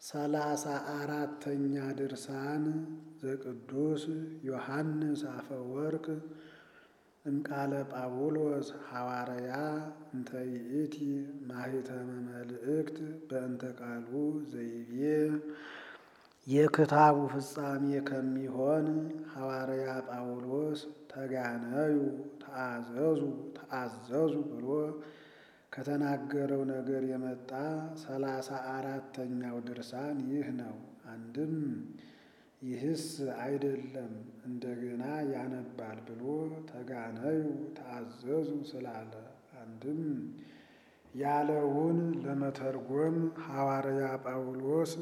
ሰላሳ አራተኛ ድርሳን ዘቅዱስ ዮሐንስ አፈወርቅ እምቃለ ጳውሎስ ሐዋርያ እንተ ይእቲ ማኅተመ መልእክት በእንተ ቃሉ ዘይቤ የክታቡ ፍጻሜ ከሚሆን ሐዋርያ ጳውሎስ ተጋነዩ ተአዘዙ ተአዘዙ ብሎ ከተናገረው ነገር የመጣ ሰላሳ አራተኛው ድርሳን ይህ ነው። አንድም ይህስ አይደለም እንደገና ያነባል ብሎ ተጋነዩ ተአዘዙ ስላለ፣ አንድም ያለውን ለመተርጎም ሐዋርያ ጳውሎስ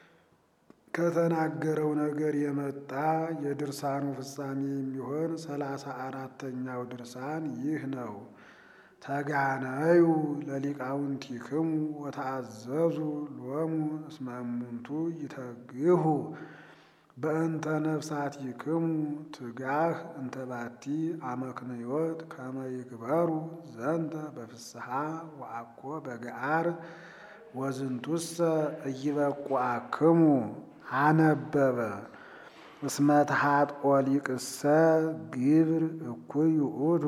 ከተናገረው ነገር የመጣ የድርሳኑ ፍጻሜ የሚሆን ሰላሳ አራተኛው ድርሳን ይህ ነው። ተጋነዩ ለሊቃውንቲክሙ ወተአዘዙ ሎሙ እስመ እሙንቱ ይተግሁ በእንተ ነፍሳቲክሙ ትጋህ እንተ ባቲ አመክንዮት ከመ ይግበሩ ዘንተ በፍስሐ ወአኮ በገዓር ወዝንቱሰ ኢይበቁአክሙ አነበበ እስመ ተኃጥኦ ሊቅሰ ግብር እኩይ ውእቱ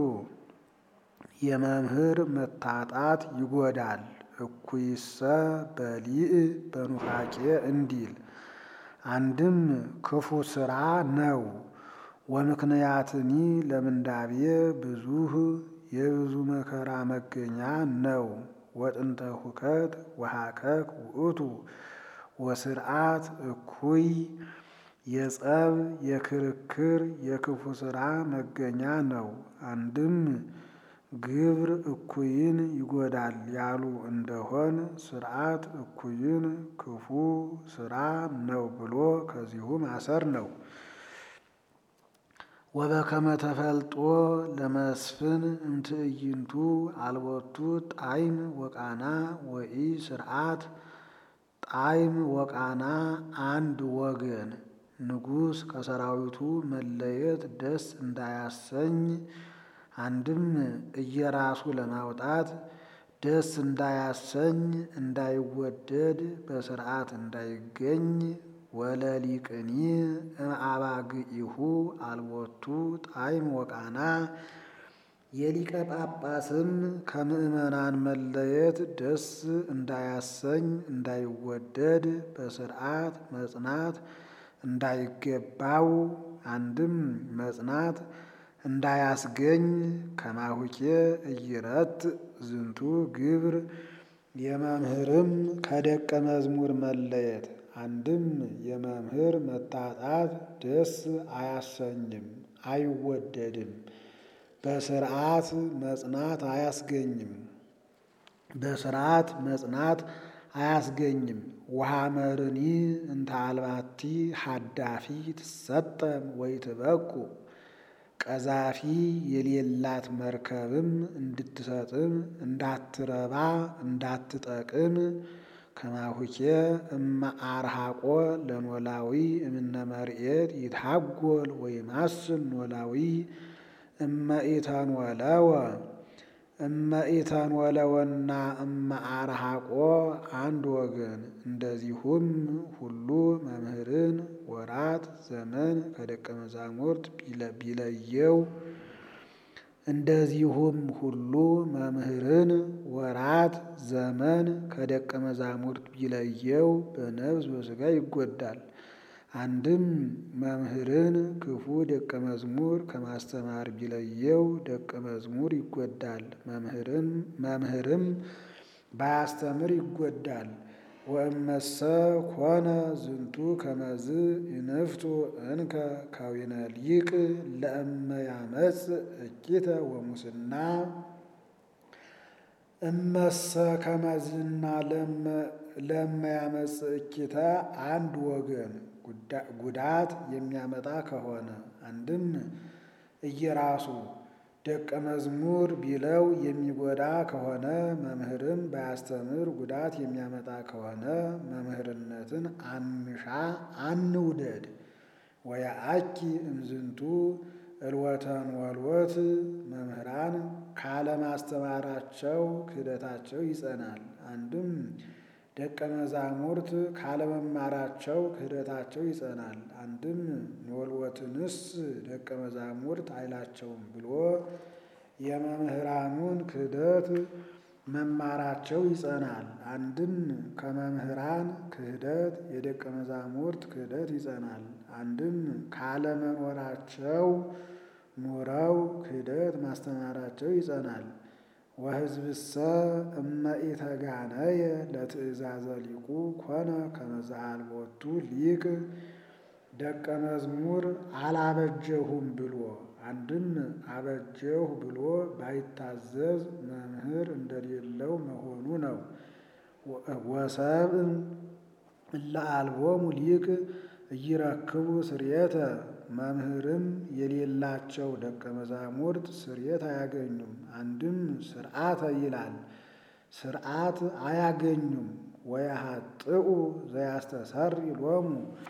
የመምህር መታጣት ይጎዳል። እኩይሰ በሊእ በኑፋቄ እንዲል አንድም ክፉ ሥራ ነው። ወምክንያትኒ ለምንዳቤ ብዙህ የብዙ መከራ መገኛ ነው። ወጥንተ ሁከት ወሃከክ ውእቱ ወስርዓት እኩይ የጸብ የክርክር የክፉ ሥራ መገኛ ነው። አንድም ግብር እኩይን ይጎዳል ያሉ እንደሆን ስርዓት እኩይን ክፉ ሥራ ነው ብሎ ከዚሁ ማሰር ነው። ወበከመ ተፈልጦ ለመስፍን እምትዕይንቱ አልቦቱ ጣዕም ወቃና ወኢ ስርዓት ጣዕም ወቃና አንድ ወገን ንጉሥ ከሰራዊቱ መለየት ደስ እንዳያሰኝ አንድም እየራሱ ለማውጣት ደስ እንዳያሰኝ እንዳይወደድ በስርዓት እንዳይገኝ ወለሊቅኒ እምአባግኢሁ አልቦቱ ጣዕም ወቃና የሊቀ ጳጳስም ከምዕመናን መለየት ደስ እንዳያሰኝ እንዳይወደድ በስርዓት መጽናት እንዳይገባው አንድም መጽናት እንዳያስገኝ ከማሁኬ እይረት ዝንቱ ግብር የመምህርም ከደቀ መዝሙር መለየት አንድም የመምህር መታጣት ደስ አያሰኝም አይወደድም። በስርዓት መጽናት አያስገኝም በስርዓት መጽናት አያስገኝም። ወሐመርኒ እንተ አልባቲ ሀዳፊ ትሰጠም ወይ ትበቁ ቀዛፊ የሌላት መርከብም እንድትሰጥም እንዳትረባ እንዳትጠቅም ከማሁኬ እመ አርሃቆ ለኖላዊ እምነ መርኤት ይትሃጎል ወይማስን ኖላዊ እመ ኢተንወለወ እመ ኢተንወለወና እመ አርሃቆ አንድ ወገን። እንደዚሁም ሁሉ መምህርን ወራት ዘመን ከደቀ መዛሙርት ቢለየው እንደዚሁም ሁሉ መምህርን ወራት ዘመን ከደቀ መዛሙርት ቢለየው በነፍስ በሥጋ ይጎዳል። አንድም መምህርን ክፉ ደቀ መዝሙር ከማስተማር ቢለየው ደቀ መዝሙር ይጎዳል፣ መምህርም ባያስተምር ይጎዳል። ወእመሰ ኮነ ዝንቱ ከመዝ ይንፍቱ እንከ ከዊነ ሊቅ ለእመ ያመጽ እኪተ ወሙስና እመሰ ከመዝና ለእመ ያመጽ እኪተ አንድ ወገን ጉዳት የሚያመጣ ከሆነ አንድም እየራሱ ደቀ መዝሙር ቢለው የሚጎዳ ከሆነ መምህርም ባያስተምር ጉዳት የሚያመጣ ከሆነ መምህርነትን አንሻ አንውደድ። ወያአኪ እምዝንቱ እልወተን ወልወት መምህራን ካለማስተማራቸው ክህደታቸው ይጸናል። አንድም ደቀ መዛሙርት ካለመማራቸው ክህደታቸው ይጸናል። አንድም ኖልወትንስ ደቀ መዛሙርት አይላቸውም ብሎ የመምህራኑን ክህደት መማራቸው ይጸናል። አንድም ከመምህራን ክህደት የደቀ መዛሙርት ክህደት ይጸናል። አንድም ካለመኖራቸው ኑረው ክህደት ማስተማራቸው ይጸናል። ወሕዝብሰ እመ ኢተጋነየ ለትእዛዘ ሊቁ ኮነ ከመ ዘአልቦቱ ሊቅ ደቀ መዝሙር አላበጀሁም ብሎ አንድም አበጀሁ ብሎ ባይታዘዝ መምህር እንደሌለው መሆኑ ነው። ወሰብእ እለ አልቦሙ ሊቅ ኢይረክቡ ስርየተ መምህርም የሌላቸው ደቀ መዛሙርት ስርየት አያገኙም። አንድም ስርዓተ ይላል ስርዓት አያገኙም። ወያሃጥኡ ዘያስተሰሪ ሎሙ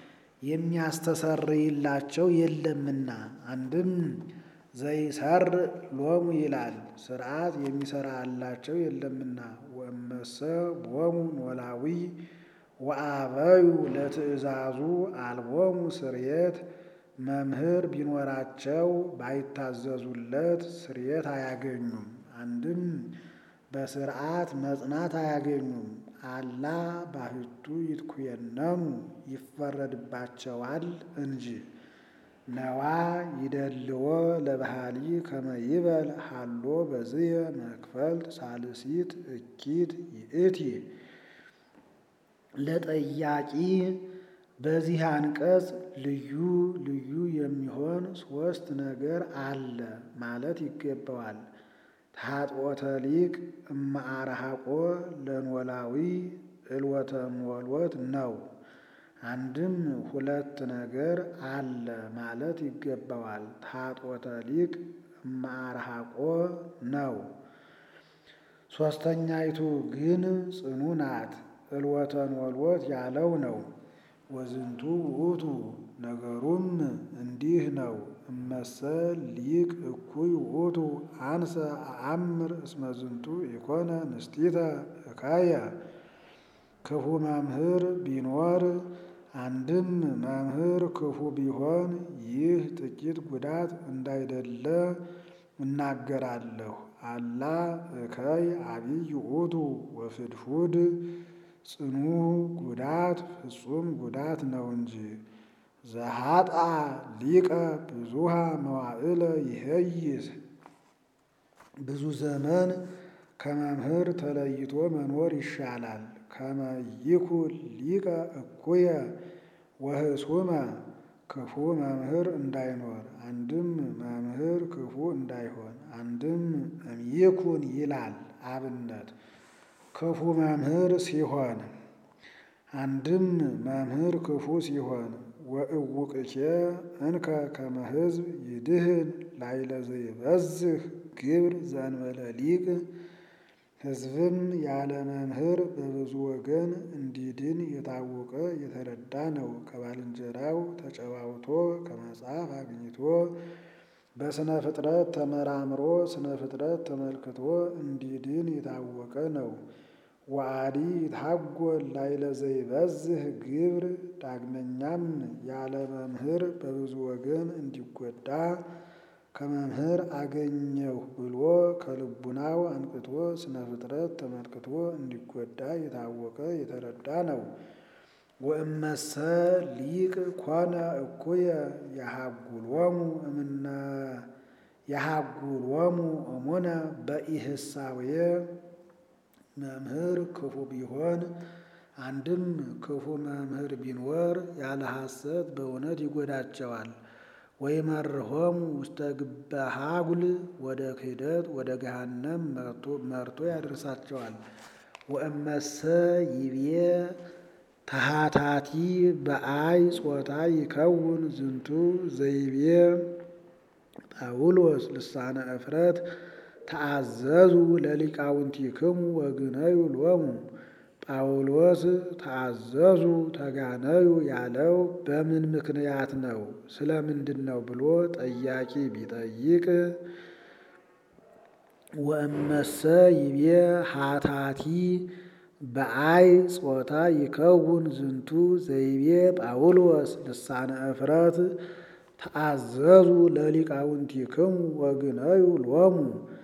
የሚያስተሰርይላቸው የለምና። አንድም ዘይሰር ሎሙ ይላል ስርዓት የሚሰራላቸው የለምና። ወእመሰ ቦሙ ኖላዊ ወአበዩ ለትእዛዙ አልቦሙ ስርየት መምህር ቢኖራቸው ባይታዘዙለት ስርየት አያገኙም። አንድም በስርዓት መጽናት አያገኙም። አላ ባሕቱ ይትኩየነሙ ይፈረድባቸዋል እንጂ። ነዋ ይደልዎ ለባህሊ ከመ ይበል ሃሎ በዝየ መክፈልት ሳልሲት እኪት ይእቲ ለጠያቂ በዚህ አንቀጽ ልዩ ልዩ የሚሆን ሦስት ነገር አለ ማለት ይገባዋል። ታጥቦተ ሊቅ እማአርሃቆ ለኖላዊ እልወተ ኖልወት ነው። አንድም ሁለት ነገር አለ ማለት ይገባዋል። ታጥቦተ ሊቅ እማአርሃቆ ነው። ሦስተኛይቱ ግን ጽኑ ናት። እልወተ ኖልወት ያለው ነው። ወዝንቱ ውእቱ ነገሩም እንዲህ ነው። እመሰ ሊቅ እኩይ ውእቱ አንሰ አአምር እስመ ዝንቱ ኢኮነ ንስቲተ እካየ ክፉ መምህር ቢኖር አንድም መምህር ክፉ ቢሆን ይህ ጥቂት ጉዳት እንዳይደለ እናገራለሁ። አላ እከይ አቢይ ውእቱ ወፍድፉድ ጽኑ ጉዳት ፍጹም ጉዳት ነው እንጂ። ዘሃጣ ሊቀ ብዙሃ መዋዕለ ይሄይስ ብዙ ዘመን ከመምህር ተለይቶ መኖር ይሻላል። ከመ ይኩን ሊቀ እኩየ ወህሱመ ክፉ መምህር እንዳይኖር አንድም መምህር ክፉ እንዳይሆን አንድም እምይኩን ይላል አብነት ክፉ መምህር ሲሆን አንድም መምህር ክፉ ሲሆን ወእውቅኬ እንከ ከመ ሕዝብ ይድህን ላይለ ዘይበዝህ ግብር ዘእንበለ ሊቅ ሕዝብም ያለ መምህር በብዙ ወገን እንዲድን የታወቀ የተረዳ ነው። ከባልንጀራው ተጨዋውቶ ከመጽሐፍ አግኝቶ በስነ ፍጥረት ተመራምሮ ስነ ፍጥረት ተመልክቶ እንዲድን የታወቀ ነው። ወአዲ ይትሐጐል ላይለ ዘይበዝህ ግብር ዳግመኛም ያለ መምህር በብዙ ወገን እንዲጎዳ ከመምህር አገኘሁ ብሎ ከልቡናው አንቅቶ ስነ ፍጥረት ተመልክቶ እንዲጎዳ የታወቀ የተረዳ ነው። ወእመሰ ሊቅ ኮነ እኩየ የሃጉሎሙ እምነ የሃጉሎሙ እሙነ በኢህሳውየ መምህር ክፉ ቢሆን አንድም ክፉ መምህር ቢኖር ያለ ሐሰት በእውነት ይጎዳቸዋል። ወይመርሆሙ ውስተ ግበ ሃጉል ወደ ክህደት ወደ ገሃነም መርቶ ያደርሳቸዋል። ወእመሰ ይቤ ተሃታቲ በአይ ጾታ ይከውን ዝንቱ ዘይቤ ጳውሎስ ልሳነ እፍረት ተአዘዙ ለሊቃውንቲክሙ ወግነዩ ሎሙ። ጳውሎስ ተአዘዙ ተጋነዩ ያለው በምን ምክንያት ነው? ስለ ምንድን ነው ብሎ ጠያቂ ቢጠይቅ ወእመሰ ይቤ ሃታቲ በአይ ጾታ ይከውን ዝንቱ ዘይቤ ጳውሎስ ልሳነ እፍረት ተአዘዙ ለሊቃውንቲክሙ ወግነዩ ሎሙ።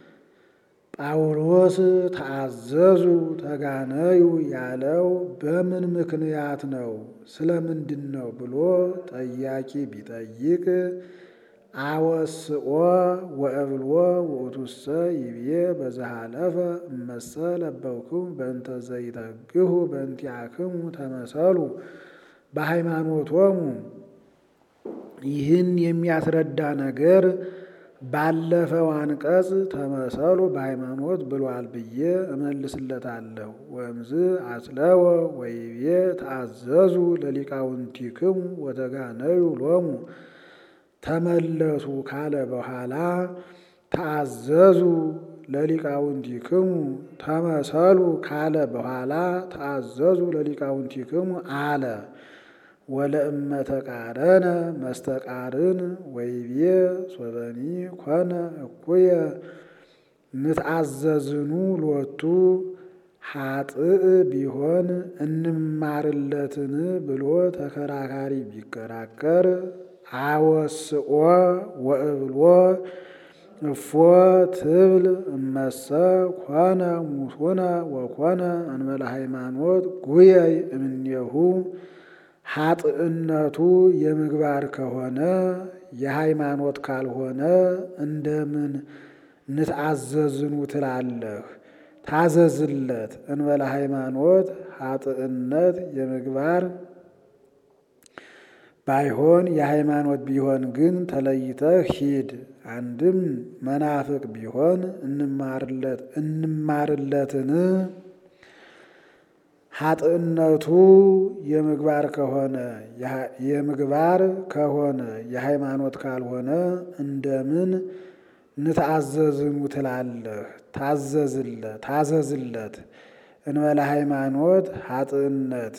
ጳውሎስ ተአዘዙ ተጋነዩ ያለው በምን ምክንያት ነው? ስለምንድን ነው ብሎ ጠያቂ ቢጠይቅ አወስኦ ወእብልዎ ውእቱሰ ይቤ በዘሃለፈ እመሰ ለበውክሙ በእንተ ዘይተግሁ በእንቲአክሙ ተመሰሉ በሃይማኖቶሙ። ይህን የሚያስረዳ ነገር ባለፈው አንቀጽ ተመሰሉ በሃይማኖት ብሏል ብዬ እመልስለታለሁ። ወእምዝ አጽለወ ወይቤ ተአዘዙ ለሊቃውንቲክሙ ወተጋነዩ ሎሙ። ተመለሱ ካለ በኋላ ተአዘዙ ለሊቃውንቲክሙ ተመሰሉ ካለ በኋላ ተአዘዙ ለሊቃውንቲክሙ አለ። ወለእመ ተቃረነ መስተቃርን ወይቤ ሶበኒ ኮነ እኩየ ንትአዘዝኑ ሎቱ ኃጥእ ቢሆን እንማርለትን ብሎ ተከራካሪ ቢከራከር አወስኦ ወእብልዎ እፎ ትብል እመሰ ኮነ ሙሱነ ወኮነ እንበለ ሃይማኖት ጉየይ እምኔሁ ኃጥእነቱ የምግባር ከሆነ የሃይማኖት ካልሆነ እንደምን ንትአዘዝኑ ትላለህ? ታዘዝለት እንበለ ሃይማኖት ኃጥእነት የምግባር ባይሆን የሃይማኖት ቢሆን ግን ተለይተህ ሂድ። አንድም መናፍቅ ቢሆን እንማርለት እንማርለትን ኃጥእነቱ የምግባር ከሆነ የምግባር ከሆነ የሃይማኖት ካልሆነ እንደምን ንትአዘዝኑ ትላለህ? ታዘዝለት ታዘዝለት እንበለ ሃይማኖት ኃጥእነት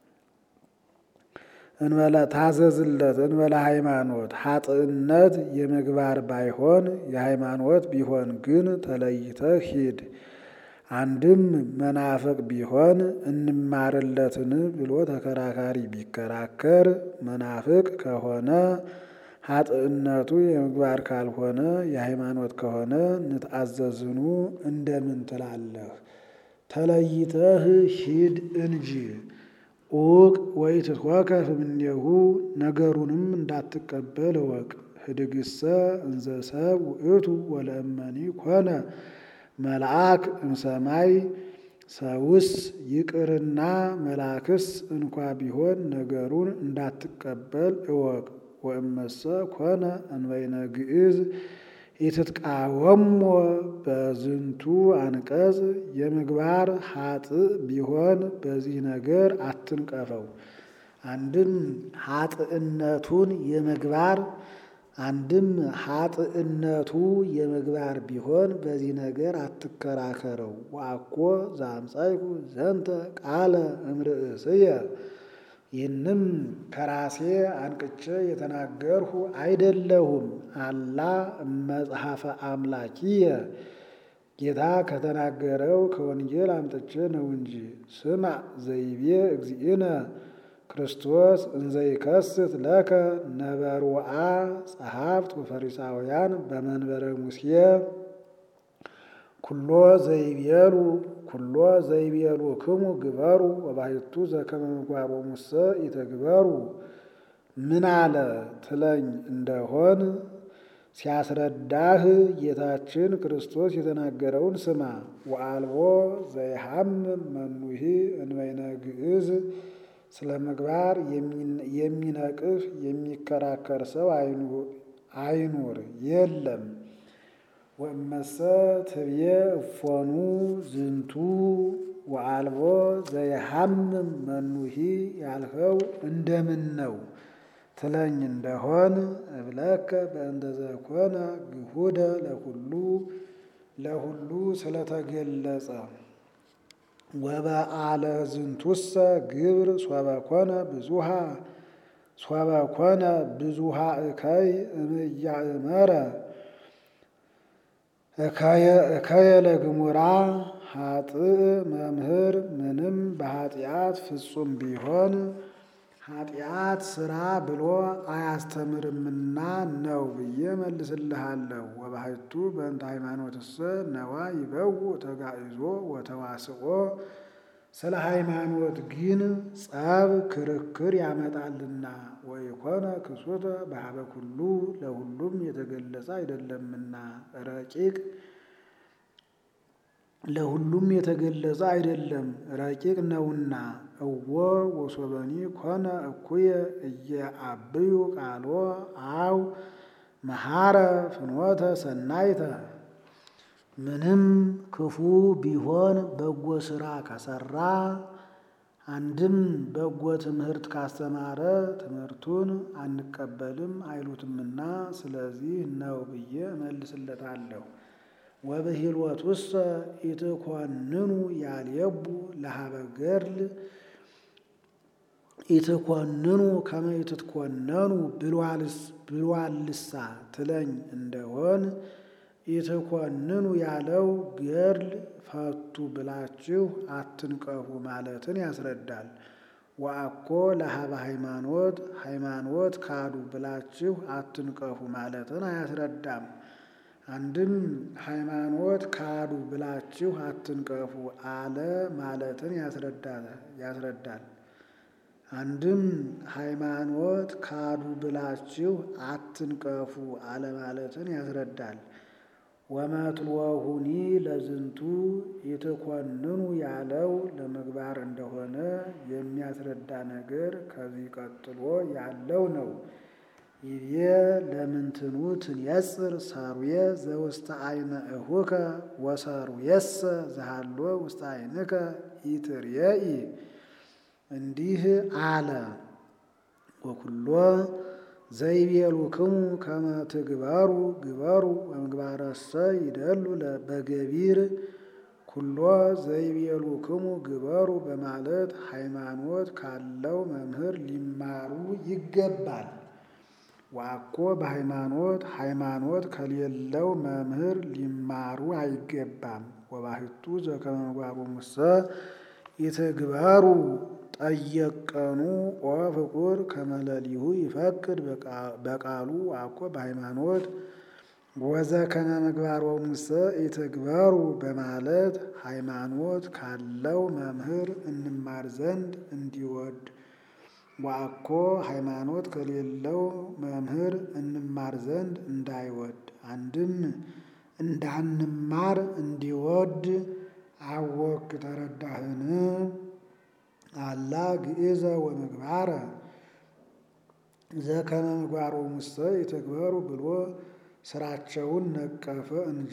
እንበለ ታዘዝለት እንበለ ሃይማኖት ኃጥእነት የምግባር ባይሆን የሃይማኖት ቢሆን ግን ተለይተህ ሂድ። አንድም መናፍቅ ቢሆን እንማርለትን ብሎ ተከራካሪ ቢከራከር መናፍቅ ከሆነ ኃጥእነቱ የምግባር ካልሆነ የሃይማኖት ከሆነ ንትአዘዝኑ እንደምን ትላለህ? ተለይተህ ሂድ እንጂ ኡቅ ወይ ትትወከፍ እምኔሁ ነገሩንም እንዳትቀበል እወቅ። ህድግሰ እንዘ ሰብ ውእቱ ወለእመኒ ኮነ መልአክ እምሰማይ ሰውስ ይቅርና መልአክስ እንኳ ቢሆን ነገሩን እንዳትቀበል እወቅ። ወእመሰ ኮነ እንበይነ ግዕዝ ኢትትቃወሞ በዝንቱ አንቀጽ የምግባር ኃጥእ ቢሆን በዚህ ነገር አትንቀፈው። አንድም ኃጥእነቱን የምግባር አንድም ኃጥእነቱ የምግባር ቢሆን በዚህ ነገር አትከራከረው። ወአኮ ዘአምጻእኩ ዘንተ ቃለ እምርእስየ ይህንም ከራሴ አንቅቼ የተናገርሁ አይደለሁም። አላ መጽሐፈ አምላኪየ ጌታ ከተናገረው ከወንጌል አምጥቼ ነው እንጂ። ስማ ዘይቤ እግዚእነ ክርስቶስ እንዘይከስት ለከ ነበርወአ ጸሐፍት ወፈሪሳውያን በመንበረ ሙሴ ኩሎ ዘይቤሉ ኩሎ ዘይቤሉ ክሙ ግበሩ ወባሕቱ ዘከመ ምግባሮ ሙሰ ኢትግበሩ። ምን አለ ትለኝ እንደሆን ሲያስረዳህ ጌታችን ክርስቶስ የተናገረውን ስማ። ወአልቦ ዘይሃምም መኑሂ እንበይነ ግዕዝ ስለ ምግባር የሚነቅፍ የሚከራከር ሰው አይኑር የለም። ወእመሰ ትብዬ እፎኑ ዝንቱ ወአልቦ ዘይሃምም መኑሂ ያልኸው እንደምን ነው ትለኝ እንደሆን እብለከ በእንተ ዘኮነ ግሁደ ለኩሉ ለሁሉ ስለተገለጸ ወበአለ ዝንቱሰ ግብር ሶበ ኮነ ብዙሃ ሶበ ኮነ ብዙሃ እከይ እምያእመረ እከየ ለግሙራ ኃጥእ መምህር ምንም በኃጢአት ፍጹም ቢሆን ኃጢአት ስራ ብሎ አያስተምርምና ነው ብዬ መልስልሃለሁ። ወባሕቱ በእንተ ሃይማኖትሰ ነዋ ይበውእ ተጋዕዞ ወተዋስኦ ስለ ሃይማኖት ግን ጸብ ክርክር ያመጣልና ወይኮነ ክሱተ በሀበ ኩሉ ለሁሉም የተገለጸ አይደለምና ረቂቅ ለሁሉም የተገለጸ አይደለም ረቂቅ ነውና። እወ ወሶበኒ ኮነ እኩየ እየአብዩ ቃሎ አው መሐረ ፍኖተ ሰናይተ ምንም ክፉ ቢሆን በጎ ስራ ከሰራ አንድም በጎ ትምህርት ካስተማረ ትምህርቱን አንቀበልም አይሉትምና ስለዚህ ነው ብዬ እመልስለታለሁ። ወብሂልወቱሰ ኢትኮንኑ ያልየቡ ለሀበ ገድል ኢትኮንኑ ከመ ኢትትኮነኑ ብሏልሳ ትለኝ እንደሆን ኢትኮንኑ ያለው ገድል ፈቱ ብላችሁ አትንቀፉ ማለትን ያስረዳል። ወአኮ ለሀበ ሃይማኖት ሃይማኖት ካዱ ብላችሁ አትንቀፉ ማለትን አያስረዳም። አንድም ሃይማኖት ካዱ ብላችሁ አትንቀፉ አለ ማለትን ያስረዳል። አንድም ሃይማኖት ካዱ ብላችሁ አትንቀፉ አለ ማለትን ያስረዳል። ወመትሎሁኒ ለዝንቱ ኢትኮንኑ ያለው ለምግባር እንደሆነ የሚያስረዳ ነገር ከዚህ ቀጥሎ ያለው ነው። ይቤ ለምንትኑ ትንየጽር ሰሩየ ዘውስተ አይነ እሁከ ወሰሩየሰ ዘሃሎ ውስተ አይንከ ኢትርየኢ እንዲህ አለ። ወኩሎ ዘይቤሉክሙ ከመ ትግበሩ ግበሩ ወምግባረሰ ይደሉ በገቢር ኩሎ ዘይቤሉክሙ ግበሩ በማለት ሃይማኖት ካለው መምህር ሊማሩ ይገባል። ዋኮ በሃይማኖት ሃይማኖት ከሌለው መምህር ሊማሩ አይገባም። ወባሕቱ ዘከመ ምግባሮሙሰ ኢትግበሩ ጠየቀኑ ኦ ፍቁር ከመለሊሁ ይፈቅድ በቃሉ ዋኮ በሃይማኖት ወዘከመ ምግባሮሙሰ ኢትግበሩ በማለት ሃይማኖት ካለው መምህር እንማር ዘንድ እንዲወድ ዋኮ ሃይማኖት ከሌለው መምህር እንማር ዘንድ እንዳይወድ አንድም እንዳንማር እንዲወድ አወክ ተረዳህን? አላ ግእዘ ወምግባረ ዘከመ ምግባሮሙሰ ኢትግበሩ ብሎ ስራቸውን ነቀፈ እንጂ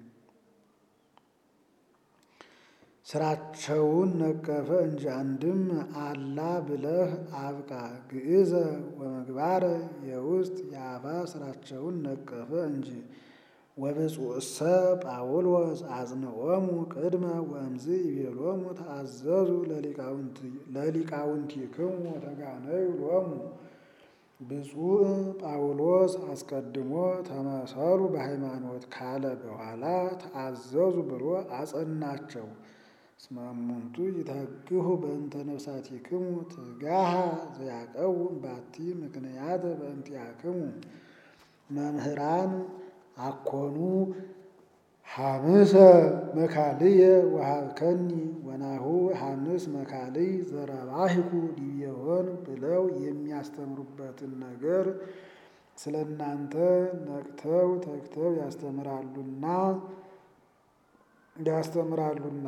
ስራቸውን ነቀፈ እንጂ አንድም አላ ብለህ አብቃ። ግእዘ ወምግባረ የውስጥ የአፋ ስራቸውን ነቀፈ እንጂ ወብፁዕሰ ጳውሎስ አጽንዖሙ ቅድመ ወእምዝ ይቤሎሙ ተአዘዙ ለሊቃውንቲክሙ ወተጋነዩ ሎሙ። ብፁዕ ጳውሎስ አስቀድሞ ተመሰሉ በሃይማኖት ካለ በኋላ ተአዘዙ ብሎ አጸናቸው። እስመ እሙንቱ ይተግሁ በእንተ ነፍሳቲክሙ ትጋሃ ዘያቀውም ባቲ ምክንያት በእንቲአክሙ መምህራን አኮኑ ሐምሰ መካልየ ወሀብከኒ ወናሁ ሐምስ መካልይ ዘረባሂኩ ዲቤሆን ብለው የሚያስተምሩበትን ነገር ስለ እናንተ ነቅተው ተግተው ያስተምራሉና ያስተምራሉና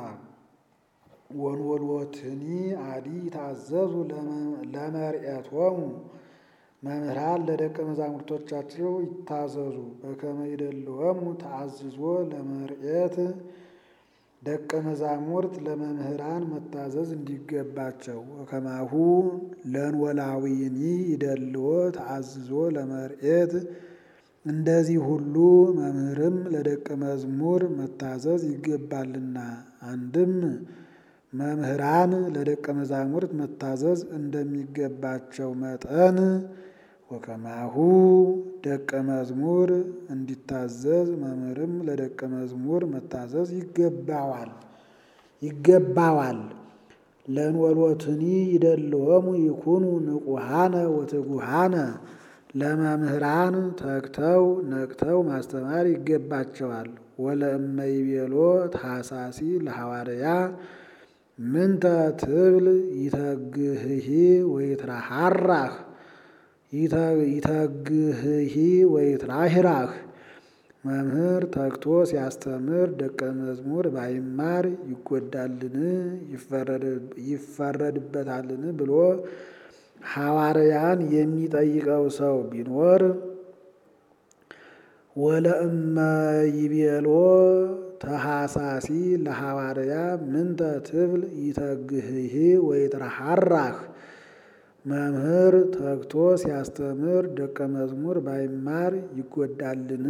ወንወልወትኒ አዲ ታዘዙ ለመርኤቶሙ መምህራን ለደቀ መዛሙርቶቻቸው ይታዘዙ። በከመ ይደልወሙ ተአዝዞ ለመርኤት ደቀ መዛሙርት ለመምህራን መታዘዝ እንዲገባቸው ወከማሁ ለንወላዊኒ ይደልዎ ተአዝዞ ለመርኤት እንደዚህ ሁሉ መምህርም ለደቀ መዝሙር መታዘዝ ይገባልና። አንድም መምህራን ለደቀ መዛሙርት መታዘዝ እንደሚገባቸው መጠን ወከማሁ ደቀ መዝሙር እንዲታዘዝ መምህርም ለደቀ መዝሙር መታዘዝ ይገባዋል። ይገባዋል። ለንወሎትኒ ይደልዎሙ ይኩኑ ንቁሃነ ወትጉሃነ ለመምህራን ተግተው ነቅተው ማስተማር ይገባቸዋል። ወለእመይቤሎ ታሳሲ ለሐዋርያ ምንተ ትብል ይተግህሂ ወይትራሃራህ ይተግህሂ ወይትራሂራህ መምህር ተግቶ ሲያስተምር ደቀ መዝሙር ባይማር ይጎዳልን ይፈረድበታልን ብሎ ሐዋርያን የሚጠይቀው ሰው ቢኖር ወለእመ ይቤሎ ተሐሳሲ ለሐዋርያ ምንተ ትብል ይተግህሂ ወይትራሃራህ መምህር ተግቶ ሲያስተምር ደቀ መዝሙር ባይማር ይጎዳልን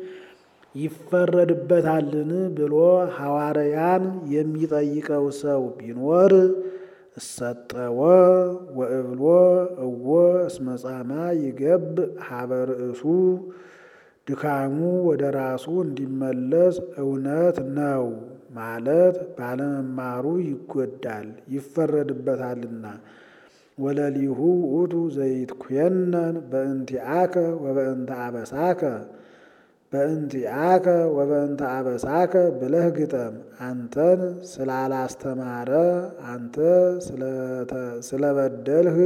ይፈረድበታልን ብሎ ሐዋርያን የሚጠይቀው ሰው ቢኖር እሰጠወ ወእብሎ እወ እስመ ጻማ ይገብ ሀበ ርእሱ ድካሙ ወደ ራሱ እንዲመለስ እውነት ነው ማለት ባለመማሩ ይጎዳል ይፈረድበታልና። ወለሊሁ ውእቱ ዘይትኩየነን በእንቲአከ ወበእንተ አበሳከ በእንቲአከ ወበእንተ አበሳከ ብለህ ግጠም። አንተን ስላላስተማረ አንተ ስለበደልህ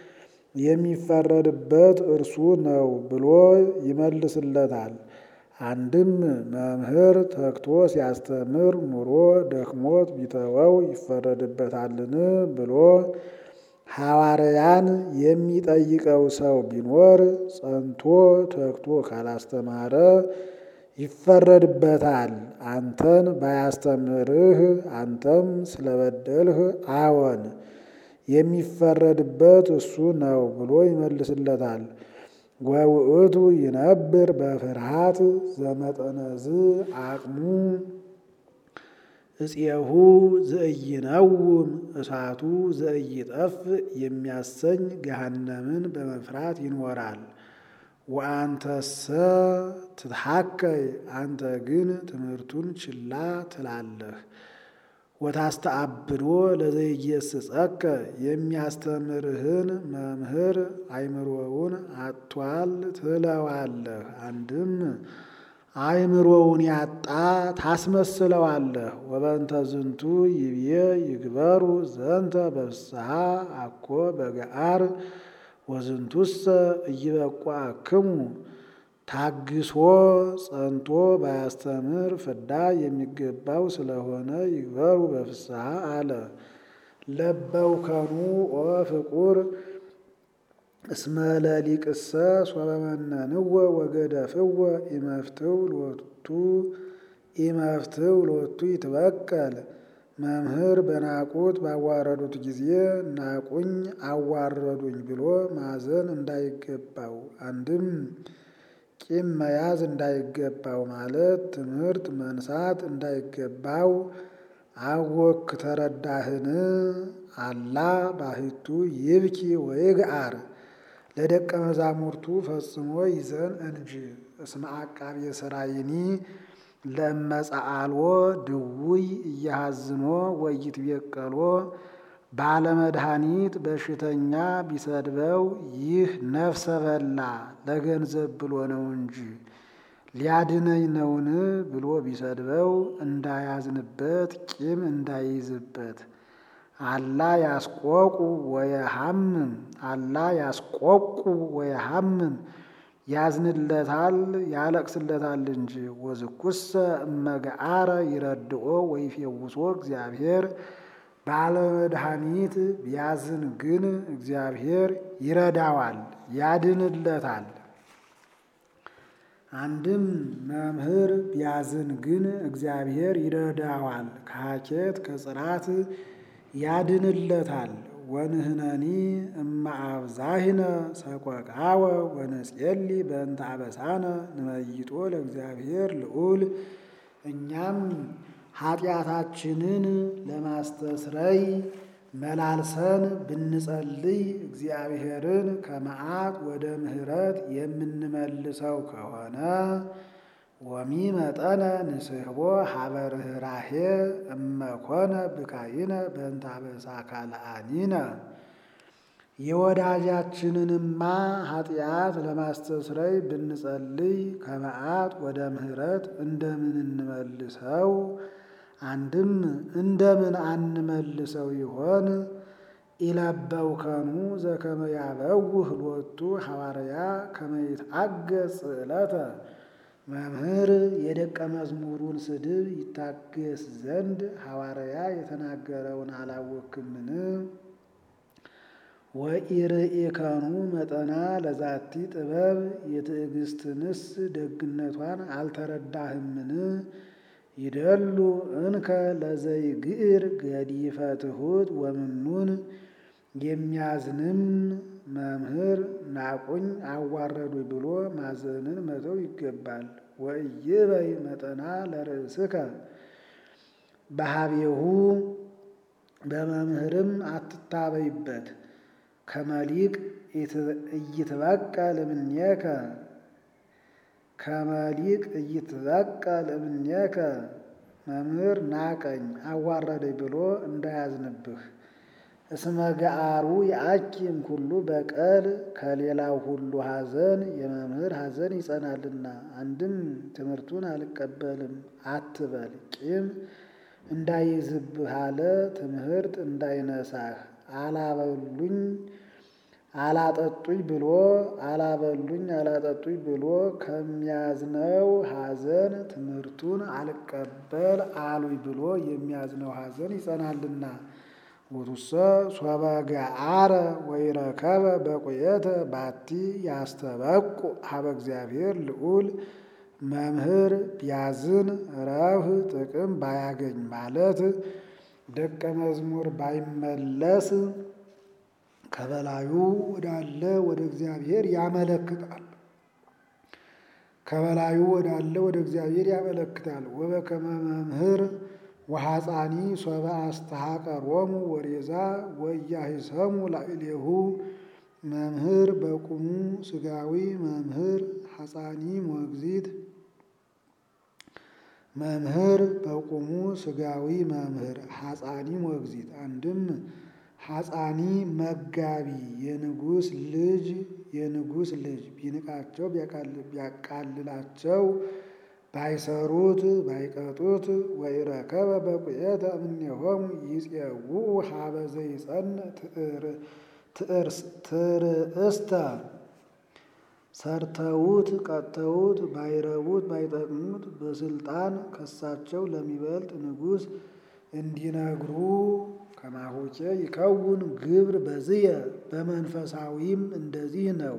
የሚፈረድበት እርሱ ነው ብሎ ይመልስለታል። አንድም መምህር ተግቶ ሲያስተምር ኑሮ ደክሞት ቢተወው ይፈረድበታልን ብሎ ሐዋርያን የሚጠይቀው ሰው ቢኖር ጸንቶ ተግቶ ካላስተማረ ይፈረድበታል። አንተን ባያስተምርህ አንተም ስለበደልህ አዎን የሚፈረድበት እሱ ነው ብሎ ይመልስለታል። ወውእቱ ይነብር በፍርሃት ዘመጠነዝ አቅሙ እፄሁ ዘእይነውም እሳቱ ዘእይጠፍ የሚያሰኝ ገሃነምን በመፍራት ይኖራል። ወአንተሰ ትትሐከይ አንተ ግን ትምህርቱን ችላ ትላለህ። ወታስተአብዶ ለዘይገሥጸከ የሚያስተምርህን መምህር አእምሮውን አጥቷል ትለዋለህ። አንድም አእምሮውን ያጣ ታስመስለዋለህ። ወበእንተ ዝንቱ ይብዬ ይግበሩ ዘንተ በፍስሐ አኮ በገአር ወዝንቱሰ ኢይበቋክሙ ታግሶ ጸንቶ ባያስተምር ፍዳ የሚገባው ስለሆነ ይግበሩ በፍስሐ አለ። ለበውከኑ ኦ ፍቁር እስመ ለሊቅሰ ሶበመነንወ ወገደፍወ ኢመፍትው ሎቱ ኢመፍትው ሎቱ ይትበቀል መምህር በናቁት ባዋረዱት ጊዜ ናቁኝ አዋረዱኝ ብሎ ማዘን እንዳይገባው አንድም ቂም መያዝ እንዳይገባው ማለት ትምህርት መንሳት እንዳይገባው አወክ ተረዳህን? አላ ባሕቱ ይብኪ ወይግአር ለደቀ መዛሙርቱ ፈጽሞ ይዘን እንጂ እስመ አቃቤ ሥራይኒ ለመጻአልዎ ድውይ እያሃዝኖ ወይትቤቀሎ ባለመድኃኒት በሽተኛ ቢሰድበው ይህ ነፍሰ በላ ለገንዘብ ብሎ ነው እንጂ ሊያድነኝ ነውን ብሎ ቢሰድበው እንዳያዝንበት ቂም እንዳይይዝበት። አላ ያስቆቁ ወየሐምም አላ ያስቆቁ ወየሐምም ያዝንለታል ያለቅስለታል እንጂ። ወዝኩሰ እመገአረ ይረድኦ ወይፌውሶ እግዚአብሔር ባለመድኃኒት ቢያዝን ግን እግዚአብሔር ይረዳዋል ያድንለታል። አንድም መምህር ቢያዝን ግን እግዚአብሔር ይረዳዋል ከሀኬት ከጽራት ያድንለታል። ወንህነኒ እማ አብዛሂነ ሰቆቃወ ወነጼሊ በእንተ አበሳነ ንመይጦ ለእግዚአብሔር ልዑል እኛም ኃጢአታችንን ለማስተስረይ መላልሰን ብንጸልይ እግዚአብሔርን ከመዓት ወደ ምሕረት የምንመልሰው ከሆነ ወሚ መጠነ ንስሕቦ ሀበ ርኅራኄ እመኮነ ብካይነ በእንተ አበሳ ካልአኒነ የወዳጃችንንማ ኃጢአት ለማስተስረይ ብንጸልይ ከመዓት ወደ ምሕረት እንደምን እንመልሰው? አንድም እንደምን አንመልሰው ይሆን? ኢለበውከኑ ዘከመ ያበውህ ሎቱ ሐዋርያ ከመ ይትአገሥ ጽዕለተ መምህር የደቀ መዝሙሩን ስድብ ይታገስ ዘንድ ሐዋርያ የተናገረውን አላወክምን? ወኢርኢከኑ መጠና ለዛቲ ጥበብ የትዕግስትንስ ደግነቷን አልተረዳህምን? ይደሉ እንከ ለዘይግዕር ገዲፈ ትሑት ወምኑን የሚያዝንም መምህር ናቁኝ አዋረዱኝ ብሎ ማዘንን መተው ይገባል። ወኢይበይ መጠና ለርእስከ በሀቤሁ በመምህርም አትታበይበት። ከመሊቅ ኢይትበቀል እምኔከ ከመሊቅ ኢይትበቀል እምኔከ መምህር ናቀኝ አዋረደኝ ብሎ እንዳያዝንብህ። እስመ ገአሩ የአኪም ሁሉ በቀል ከሌላው ሁሉ ሐዘን የመምህር ሐዘን ይጸናልና። አንድም ትምህርቱን አልቀበልም አትበል፣ ቂም እንዳይዝብህ አለ ትምህርት እንዳይነሳህ አላበሉኝ አላጠጡኝ ብሎ አላበሉኝ አላጠጡኝ ብሎ ከሚያዝነው ሐዘን ትምህርቱን አልቀበል አሉኝ ብሎ የሚያዝነው ሐዘን ይጸናልና። ውቱሰ ሶበ ገአረ ወይረከበ በቁየተ ባቲ ያስተበቁ ሀበ እግዚአብሔር ልዑል መምህር ቢያዝን ረብህ ጥቅም ባያገኝ ማለት ደቀ መዝሙር ባይመለስ ከበላዩ ወዳለ ወደ እግዚአብሔር ያመለክታል። ከበላዩ ወዳለ ወደ እግዚአብሔር ያመለክታል። ወበከመ መምህር ወሐፃኒ ሶበ አስተሐቀሮሙ ወሬዛ ወያሂሰሙ ላዕሌሁ መምህር በቁሙ ሥጋዊ መምህር ሐፃኒ ሞግዚት መምህር በቁሙ ሥጋዊ መምህር ሐፃኒ ሞግዚት አንድም ሐፃኒ መጋቢ የንጉሥ ልጅ የንጉሥ ልጅ ቢንቃቸው ቢያቃልላቸው ባይሰሩት ባይቀጡት ወኢረከበ በቁየተ እምኔሆሙ ይፄውኡ ሀበ ዘይጸንዕ ትርእስተ ሰርተውት ቀጥተውት ባይረቡት ባይጠቅሙት በስልጣን ከሳቸው ለሚበልጥ ንጉሥ እንዲነግሩ ከማሆቼ ይከውን ግብር በዝየ በመንፈሳዊም እንደዚህ ነው።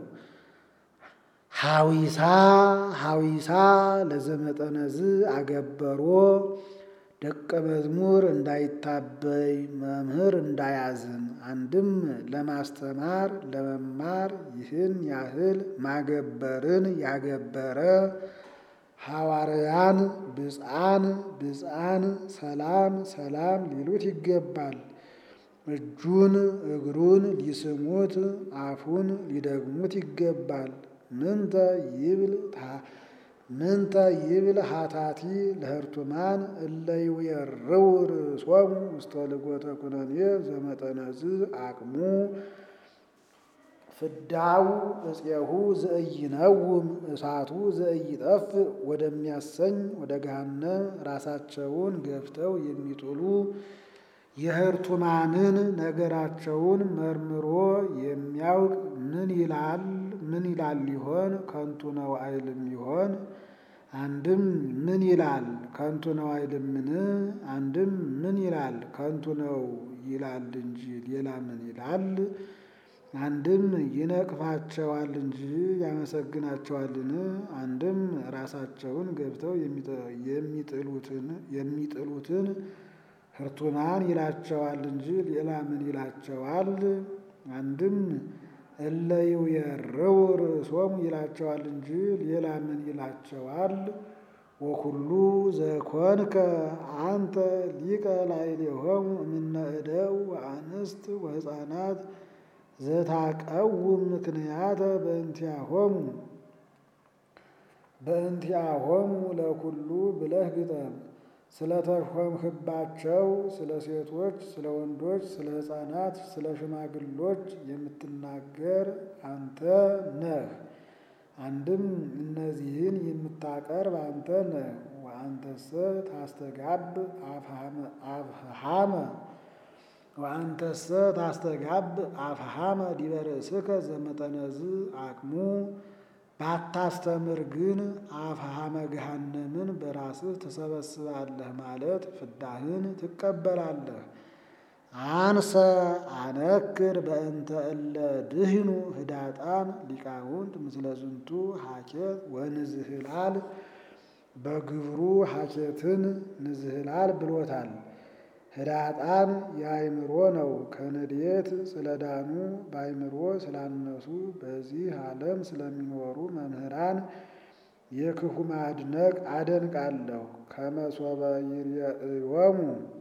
ሐዊሳ ሐዊሳ ለዘመጠነዝ አገበሮ ደቀ መዝሙር እንዳይታበይ መምህር እንዳያዝን አንድም ለማስተማር ለመማር ይህን ያህል ማገበርን ያገበረ ሐዋርያን ብፅዓን ብፅዓን ሰላም ሰላም ሊሉት ይገባል። እጁን እግሩን ሊስሙት አፉን ሊደግሙት ይገባል። ምንተ ይብል ምንተ ይብል ሀታቲ ለህርቱማን እለ ይዌርው ርእሶሙ ውስተ ልጎተ ኩነኔ ዘመጠነዝ አቅሙ ፍዳው እፄሁ ዘእይነውም እሳቱ ዘእይጠፍ ወደሚያሰኝ ወደ ገሃነም ራሳቸውን ገፍተው የሚጥሉ የህርቱማንን ነገራቸውን መርምሮ የሚያውቅ ምን ይላል ምን ይላል ይሆን? ከንቱ ነው አይልም ይሆን? አንድም ምን ይላል ከንቱ ነው አይልምን? አንድም ምን ይላል ከንቱ ነው ይላል እንጂ ሌላ ምን ይላል? አንድም ይነቅፋቸዋል እንጂ ያመሰግናቸዋልን? አንድም ራሳቸውን ገብተው የሚጥሉትን የሚጥሉትን ህርቱማን ይላቸዋል እንጂ ሌላ ምን ይላቸዋል? አንድም እለ ይዌርው ርእሶሙ ይላቸዋል እንጂ ሌላ ምን ይላቸዋል? ወኩሉ ዘኮንከ አንተ ሊቀ ላዕሌሆሙ እምነ እደው ወአንስት ወሕፃናት ዘታቀውም ምክንያተ በእንቲአሆሙ በእንቲአሆሙ ለኩሉ ብለህ ግጠም። ስለተሾምህባቸው ስለ ሴቶች፣ ስለ ወንዶች፣ ስለ ሕፃናት፣ ስለ ሽማግሎች የምትናገር አንተ ነህ። አንድም እነዚህን የምታቀርብ አንተ ነህ። ወአንተሰ ታስተጋብ አፍሃመ ወአንተሰ ታስተጋብ አፍሃመ ዲበ ርእስከ ዘመጠነዝ አቅሙ ባታስተምር ግን አፍሃመ ገሃነምን በራስህ ትሰበስባለህ ማለት ፍዳህን ትቀበላለህ። አንሰ አነክር በእንተ እለ ድህኑ ህዳጣን ሊቃውንት ምስለ ዝንቱ ሀኬት ወንዝህላል በግብሩ ሀኬትን ንዝህላል ብሎታል። ህዳጣን የአይምሮ ነው። ከንዴት ስለዳኑ በአይምሮ ስላነሱ በዚህ ዓለም ስለሚኖሩ መምህራን የክፉ ማድነቅ አደንቃለሁ። ከመሶበ ይርየእዮሙ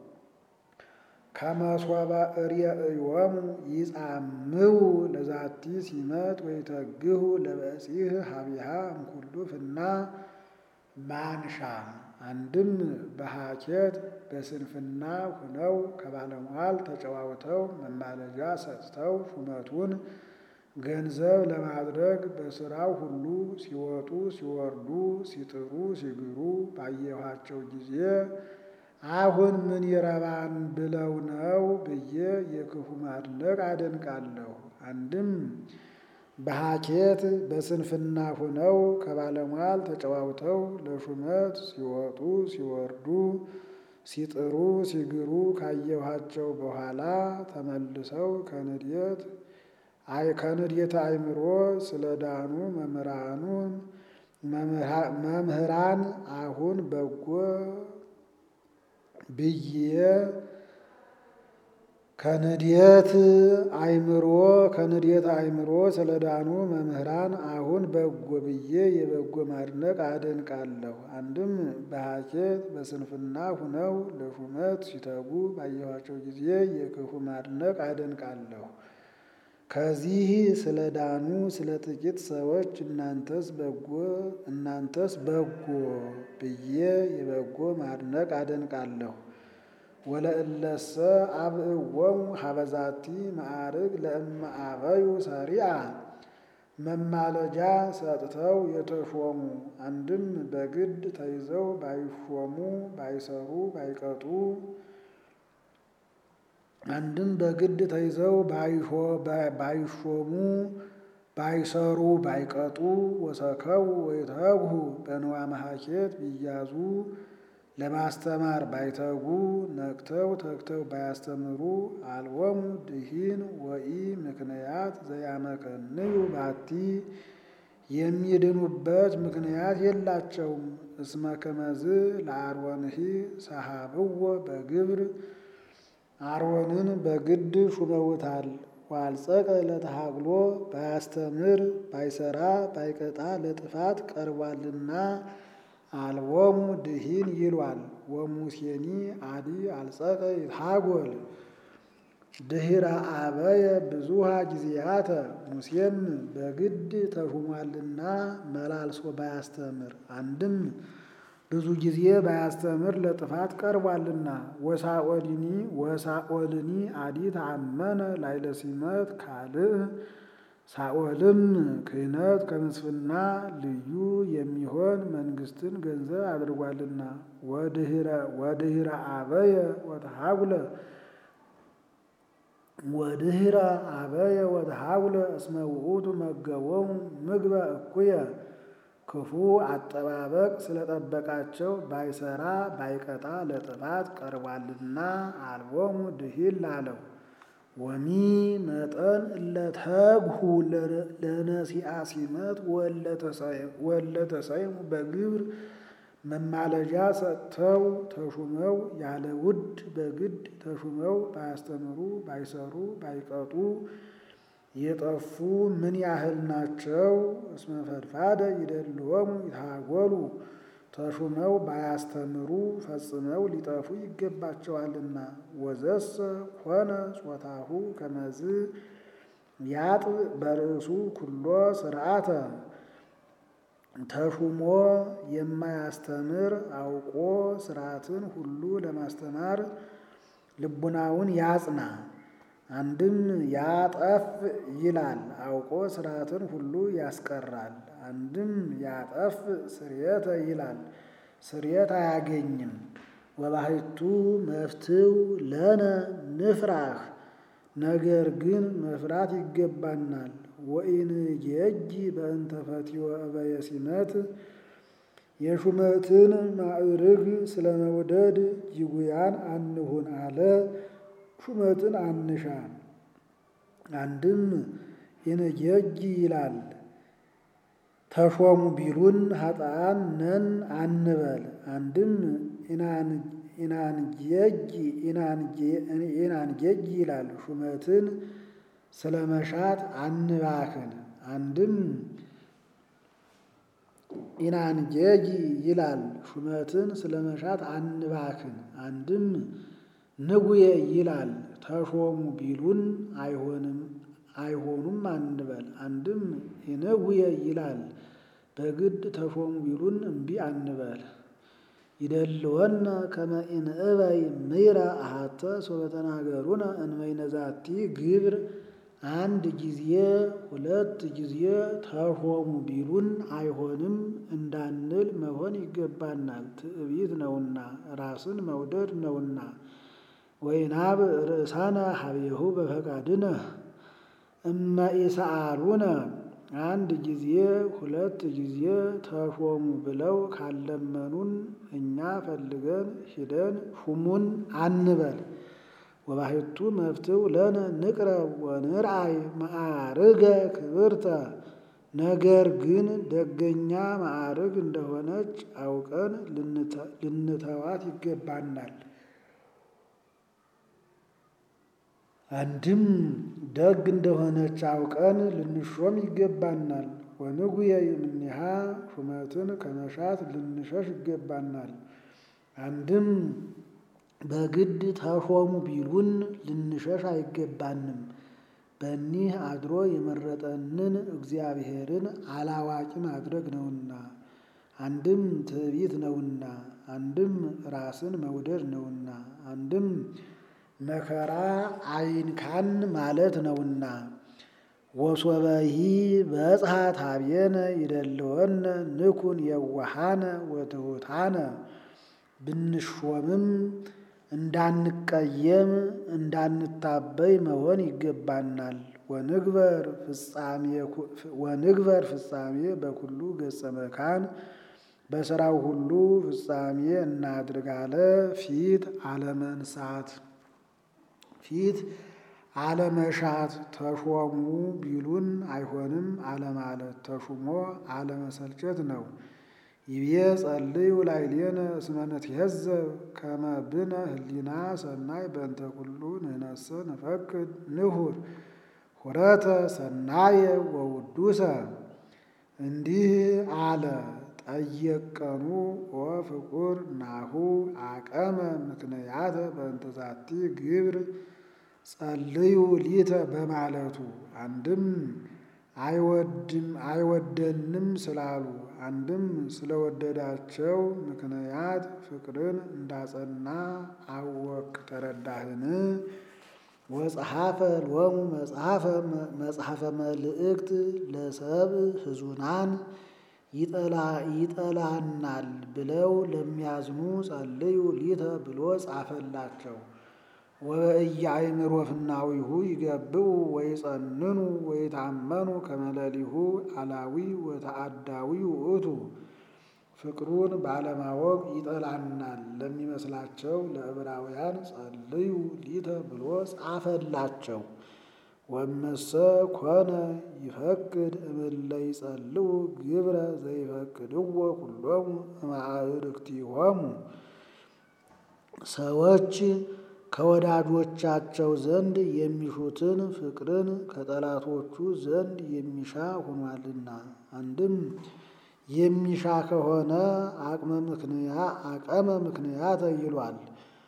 ከመሶበ እርየእዮሙ ይጻምው ለዛቲ ሲመት ወይተግሁ ለበጺህ ሀቢሃ እምኩሉ ፍና ማንሻ አንድም በሀኬት በስንፍና ሁነው ከባለሟል ተጨዋውተው መማለጃ ሰጥተው ሹመቱን ገንዘብ ለማድረግ በስራው ሁሉ ሲወጡ ሲወርዱ ሲጥሩ ሲግሩ ባየኋቸው ጊዜ አሁን ምን ይረባን ብለው ነው ብዬ የክፉ ማድነቅ አደንቃለሁ። አንድም በሀኬት በስንፍና ሆነው ከባለሟል ተጨዋውተው ለሹመት ሲወጡ ሲወርዱ ሲጥሩ ሲግሩ ካየኋቸው በኋላ ተመልሰው ከንዴት አይ ከንዴት አእምሮ ስለዳኑ መምህራኑን መምህራን አሁን በጎ ብዬ ከንዴት አእምሮ ከንዴት አእምሮ ስለዳኑ መምህራን አሁን በጎ ብዬ የበጎ ማድነቅ አደንቃለሁ። አንድም በሀኬት በስንፍና ሁነው ለሹመት ሲተጉ ባየኋቸው ጊዜ የክፉ ማድነቅ አደንቃለሁ። ከዚህ ስለ ዳኑ ስለ ጥቂት ሰዎች እናንተስ በጎ እናንተስ በጎ ብዬ የበጎ ማድነቅ አደንቃለሁ። ወለእለሰ አብእዎሙ ሀበዛቲ ማዕርግ ለእመ አበዩ ሰሪአ መማለጃ ሰጥተው የተሾሙ አንድም በግድ ተይዘው ባይሾሙ ባይሰሩ ባይቀጡ አንድም በግድ ተይዘው ባይሾሙ ባይሰሩ ባይቀጡ ወሰከው ወይተግሁ በንዋ መሀኬት ቢያዙ ለማስተማር ባይተጉ ነቅተው ተግተው ባያስተምሩ አልቦሙ ድሂን ወኢ ምክንያት ዘያመከንዩ ባቲ የሚድኑበት ምክንያት የላቸውም። እስመ ከመዝ ለአሮንሂ ሰሃብዎ በግብር አሮንን በግድ ሹመውታል። ዋልጸቀ ለተሃግሎ ባያስተምር ባይሰራ ባይቀጣ ለጥፋት ቀርቧልና አልቦሙ ድሂን ይሏል። ወሙሴኒ አዲ አልጸቀ ይትሃጎል ድህረ አበየ ብዙሃ ጊዜያተ ሙሴም በግድ ተሹሟልና መላልሶ ባያስተምር አንድም ብዙ ጊዜ ባያስተምር ለጥፋት ቀርቧልና። ወሳኦልኒ ወሳኦልኒ አዲ ተአመነ ላይለ ሲመት ካልእ ሳኦልም ክህነት ከምስፍና ልዩ የሚሆን መንግስትን ገንዘብ አድርጓልና። ወድህረ አበየ ወተሃጉለ ወድህረ አበየ ወተሃጉለ እስመ ውእቱ መገቦሙ ምግበ እኩየ ክፉ አጠባበቅ ስለጠበቃቸው ባይሰራ ባይቀጣ ለጥፋት ቀርቧልና አልቦሙ ድሂን ላለው ወሚ መጠን እለተግሁ ለነሲአ ሲመት ወለተሰይሙ በግብር መማለጃ ሰጥተው ተሹመው ያለ ውድ በግድ ተሹመው ባያስተምሩ ባይሰሩ ባይቀጡ የጠፉ ምን ያህል ናቸው? እስመ ፈድፋደ ይደልዎሙ ይታጎሉ ተሹመው ባያስተምሩ ፈጽመው ሊጠፉ ይገባቸዋልና። ወዘሰ ኮነ ጾታሁ ከመዝ ያጥ በርእሱ ኩሎ ስርዓተ ተሹሞ የማያስተምር አውቆ ስርዓትን ሁሉ ለማስተማር ልቡናውን ያጽና። አንድም ያጠፍ ይላል አውቆ ስርዓትን ሁሉ ያስቀራል። አንድም ያጠፍ ስርየተ ይላል ስርየት አያገኝም። ወባሕቱ መፍትው ለነ ንፍራህ ነገር ግን መፍራት ይገባናል። ወኢንጌጂ በእንተ ፈትዮ እበየ ሲመት የሹመትን ማዕርግ ስለ መውደድ ጅጉያን አንሁን አለ። ሹመትን አንሻ። አንድም ኢንጌጂ ይላል ተሾሙ ቢሉን ኃጥአን ነን አንበል። አንድም ኢናንጌጂ ኢናንጌጂ ይላል ሹመትን ስለ መሻት አንባክን። አንድም ኢናንጌጂ ይላል ሹመትን ስለ መሻት አንባክን። አንድም ንጉየ ይላል ተሾሙ ቢሉን አይሆንም አይሆኑም አንበል። አንድም ኢንጉየ ይላል በግድ ተሾሙ ቢሉን እምቢ አንበል። ይደልወነ ከመ ኢንእበይ ምይረ አሐተ ሶበ ተናገሩነ እንበይነ ዛቲ ግብር አንድ ጊዜ ሁለት ጊዜ ተሾሙ ቢሉን አይሆንም እንዳንል መሆን ይገባናል። ትዕቢት ነውና ራስን መውደድ ነውና። ወይናብ ርእሳነ ሀቤሁ በፈቃድነ እመ ኢሰአሉነ አንድ ጊዜ ሁለት ጊዜ ተሾሙ ብለው ካለመኑን እኛ ፈልገን ሂደን ሹሙን አንበል። ወባሕቱ መፍትው ለነ ንቅረብ ወንርአይ ማዕርገ ክብርተ ነገር ግን ደገኛ ማዕርግ እንደሆነች አውቀን ልንተዋት ይገባናል። አንድም ደግ እንደሆነች አውቀን ልንሾም ይገባናል። ወንጉየ እምኔሃ ሹመትን ከመሻት ልንሸሽ ይገባናል። አንድም በግድ ተሾሙ ቢሉን ልንሸሽ አይገባንም። በኒህ አድሮ የመረጠንን እግዚአብሔርን አላዋቂ ማድረግ ነውና። አንድም ትዕቢት ነውና፣ አንድም ራስን መውደድ ነውና፣ አንድም መከራ አይንካን ማለት ነውና። ወሶበሂ በጽሐ ታቤነ ይደልወነ ንኩን የዋሃነ ወትሑታነ ብንሾምም እንዳንቀየም እንዳንታበይ መሆን ይገባናል። ወንግበር ፍጻሜ በኩሉ ገጸ መካን በሥራው ሁሉ ፍጻሜ እናድርግ አለ። ፊት አለመንሳት ፊት አለመሻት ተሾሙ ቢሉን አይሆንም አለማለት ተሹሞ አለመሰልቸት ነው። ይቤ ጸልዩ ላዕሌነ እስመ ንትዔዘብ ከመ ብነ ህሊና ሰናይ በእንተ ኩሉ ንሕነሰ ንፈቅድ ንሁር ሁረተ ሰናየ ወውዱሰ። እንዲህ አለ ጠየቀኑ ወፍቁር ናሁ አቀመ ምክንያተ በእንተ ዛቲ ግብር ጸልዩ ሊተ በማለቱ አንድም አይወድም አይወደንም ስላሉ አንድም ስለወደዳቸው ምክንያት ፍቅርን እንዳጸና አወክ ተረዳህን። ወጸሐፈ ሎሙ መጽሐፈ መጽሐፈ መልእክት ለሰብ ህዙናን ይጠላናል ብለው ለሚያዝኑ ጸልዩ ሊተ ብሎ ጻፈላቸው። ወበእያእምሮ ፍናዊሁ ይገብኡ ወይጸንኑ ወይታመኑ ከመለሊሁ አላዊ ወተአዳዊ ውእቱ። ፍቅሩን ባለማወቅ ይጠላናል ለሚመስላቸው ለዕብራውያን ጸልዩ ሊተ ብሎ ጻፈላቸው። ወመሰ ኮነ ይፈቅድ እምእለ ይጸልው ግብረ ዘይፈቅድዎ ኩሎሙ እማዕርክቲሆሙ ሰዎች ከወዳጆቻቸው ዘንድ የሚሹትን ፍቅርን ከጠላቶቹ ዘንድ የሚሻ ሆኗልና። አንድም የሚሻ ከሆነ አቅመ ምክንያ አቀመ ምክንያተ ይሏል።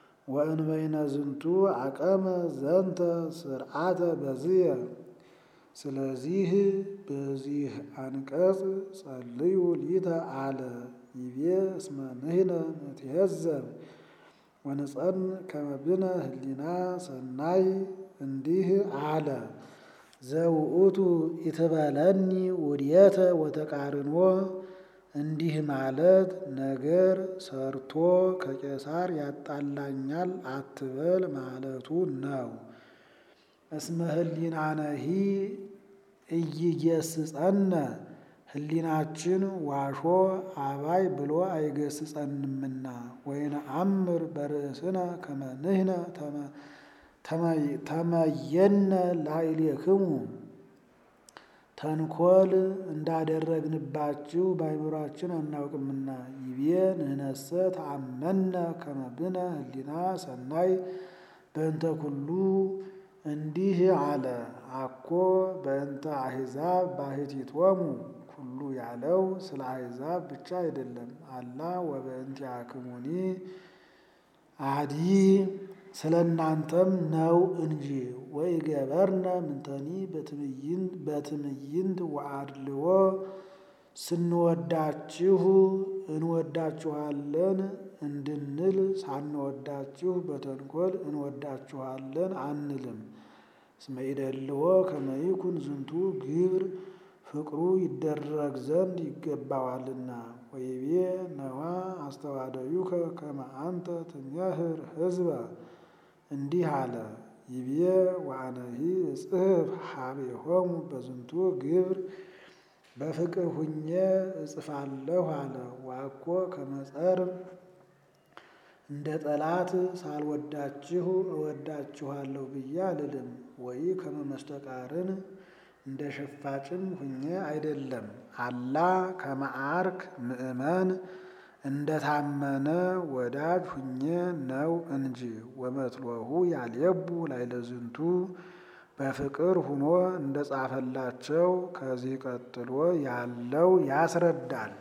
ወእንበይነ ዝንቱ አቀመ ዘንተ ስርዓተ በዝየ ስለዚህ በዚህ አንቀጽ ጸልዩ ሊተ አለ ይቤ እስመ ንሕነ ንትዔዘብ ወንጸን ከመ ብነ ህሊና ሰናይ እንዲህ አለ ዘውእቱ ኢትበለኒ ውድየተ ወተቃርኖ እንዲህ ማለት ነገር ሰርቶ ከቄሳር ያጣላኛል አትበል ማለቱ ነው። እስመ ህሊናነሂ ኢይገስጸነ ህሊናችን ዋሾ አባይ ብሎ አይገስጸንምና ወይነአምር በርእስነ ከመ ንሕነ ተመየነ ላዕሌክሙ ተንኮል እንዳደረግንባችሁ በአይምሯችን አናውቅምና ይቤ ንሕነሰ ተአመነ ከመ ብነ ህሊና ሰናይ በእንተ ኩሉ እንዲህ አለ አኮ በእንተ አሕዛብ ባሕቲቶሙ ኩሉ ያለው ስለ አሕዛብ ብቻ አይደለም። አላ ወበእንቲአክሙኒ አዲ ስለ እናንተም ነው እንጂ ወይ ገበርነ ምንተኒ በትዕይንት ወአድልዎ ስንወዳችሁ እንወዳችኋለን እንድንል ሳንወዳችሁ በተንኮል እንወዳችኋለን አንልም። እስመ ኢደልዎ ከመ ይኩን ዝንቱ ግብር ፍቅሩ ይደረግ ዘንድ ይገባዋልና። ወይቤ ነዋ አስተዋደዩከ ከመ አንተ ትሜህር ሕዝበ እንዲህ አለ ይቤ ወአነሂ እጽሕፍ ሀቤሆሙ በዝንቱ ግብር በፍቅር ሁኜ እጽፋለሁ አለ። ዋኮ ከመጸር እንደ ጠላት ሳልወዳችሁ እወዳችኋለሁ ብዬ አልልም። ወይ ከመመስተቃርን እንደ ሸፋጭም ሁኜ አይደለም። አላ ከመዓርክ ምእመን እንደ ታመነ ወዳጅ ሁኜ ነው እንጂ። ወመትሎሁ ያልየቡ ላይለዝንቱ በፍቅር ሁኖ እንደ ጻፈላቸው ከዚህ ቀጥሎ ያለው ያስረዳል።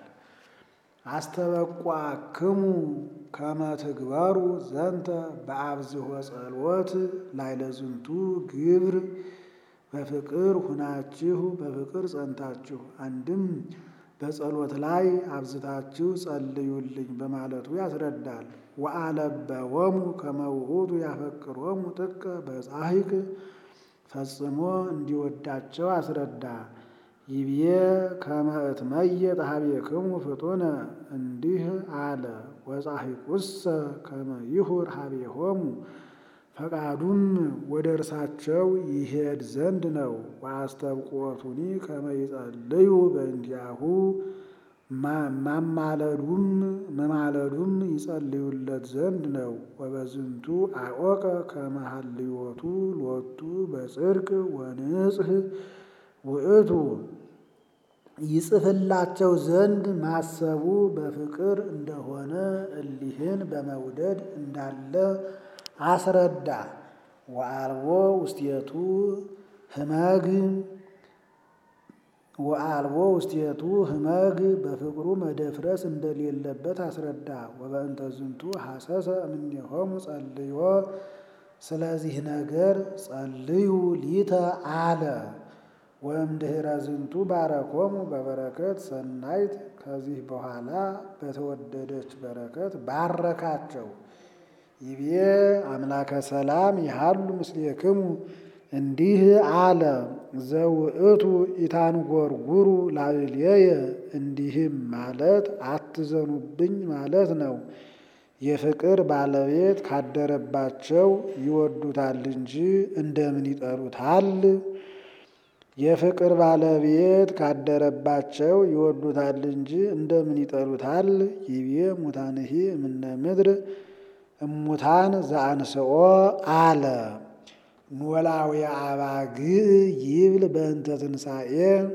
አስተበቋክሙ ከመ ትግበሩ ዘንተ በአብዝሖ ጸሎት ላይለዝንቱ ግብር በፍቅር ሁናችሁ በፍቅር ጸንታችሁ አንድም በጸሎት ላይ አብዝታችሁ ጸልዩልኝ በማለቱ ያስረዳል። ወአለበዎሙ ከመ ውእቱ ያፈቅሮሙ ጥቀ በጻሕቅ ፈጽሞ እንዲወዳቸው አስረዳ። ይብዬ ከመ እትመየጥ ኀቤክሙ ፍጡነ እንዲህ አለ። ወጻሕቁሰ ከመ ይሁር ኀቤሆሙ ፈቃዱም ወደ እርሳቸው ይሄድ ዘንድ ነው። ወአስተብቆቱኒ ከመ ይጸልዩ በእንቲአሁ ማማለዱም መማለዱም ይጸልዩለት ዘንድ ነው። ወበዝንቱ አወቀ ከመ ሀልዮቱ ሎቱ በጽድቅ ወንጽሕ ውእቱ ይጽፍላቸው ዘንድ ማሰቡ በፍቅር እንደሆነ እሊህን በመውደድ እንዳለ አስረዳ። ወአልቦ ውስቴቱ ህመግ ወአልቦ ውስቴቱ ህመግ በፍቅሩ መደፍረስ እንደሌለበት አስረዳ። ወበእንተ ዝንቱ ሐሰሰ እምኔሆሙ ጸልዮ ስለዚህ ነገር ጸልዩ ሊተ አለ። ወእምድኅረ ዝንቱ ባረኮሙ በበረከት ሰናይት ከዚህ በኋላ በተወደደች በረከት ባረካቸው። ይቤ አምላከ ሰላም ይሃሉ ምስሌክሙ እንዲህ አለ። ዘውእቱ ኢታንጎርጉሩ ላዕሌየ እንዲህም ማለት አትዘኑብኝ ማለት ነው። የፍቅር ባለቤት ካደረባቸው ይወዱታል እንጂ እንደምን ይጠሉታል? የፍቅር ባለቤት ካደረባቸው ይወዱታል እንጂ እንደምን ይጠሉታል? ይቤ ሙታንሂ እምነ ምድር እሙታን ዘአንስኦ አለ። ኖላዊ አባግዕ ይብል በእንተ ትንሣኤ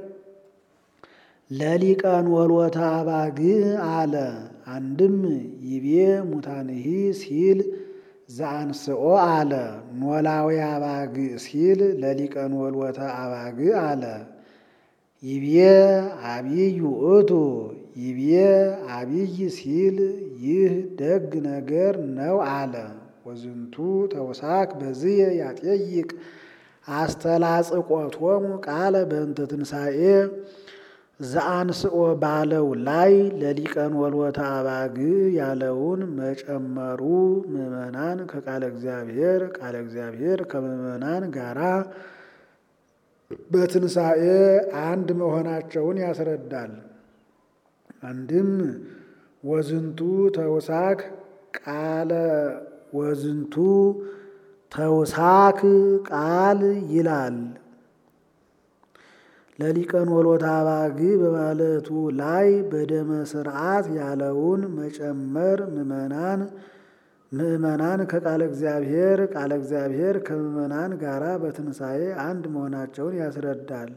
ለሊቀን ወልወተ አባግዕ አለ። አንድም ይቤ ሙታንሂ ሲል ዘአንስኦ አለ። ኖላዊ አባግዕ ሲል ለሊቀን ወልወተ አባግዕ አለ። ይቤ አብይ ውእቱ ይቤ አብይ ሲል ይህ ደግ ነገር ነው አለ። ወዝንቱ ተውሳክ በዝየ ያጠይቅ አስተላጽቆቶሙ ቃለ በእንተ ትንሣኤ ዘአንስኦ ባለው ላይ ለሊቀን ወልወተ አባግ ያለውን መጨመሩ ምዕመናን ከቃለ እግዚአብሔር ቃለ እግዚአብሔር ከምዕመናን ጋራ በትንሣኤ አንድ መሆናቸውን ያስረዳል። አንድም ወዝንቱ ተውሳክ ቃለ ወዝንቱ ተውሳክ ቃል ይላል። ለሊቀን ወልወተ አባግ በማለቱ ላይ በደመ ስርዓት ያለውን መጨመር ምዕመናን ምዕመናን ከቃለ እግዚአብሔር ቃለ እግዚአብሔር ከምዕመናን ጋራ በትንሣኤ አንድ መሆናቸውን ያስረዳል።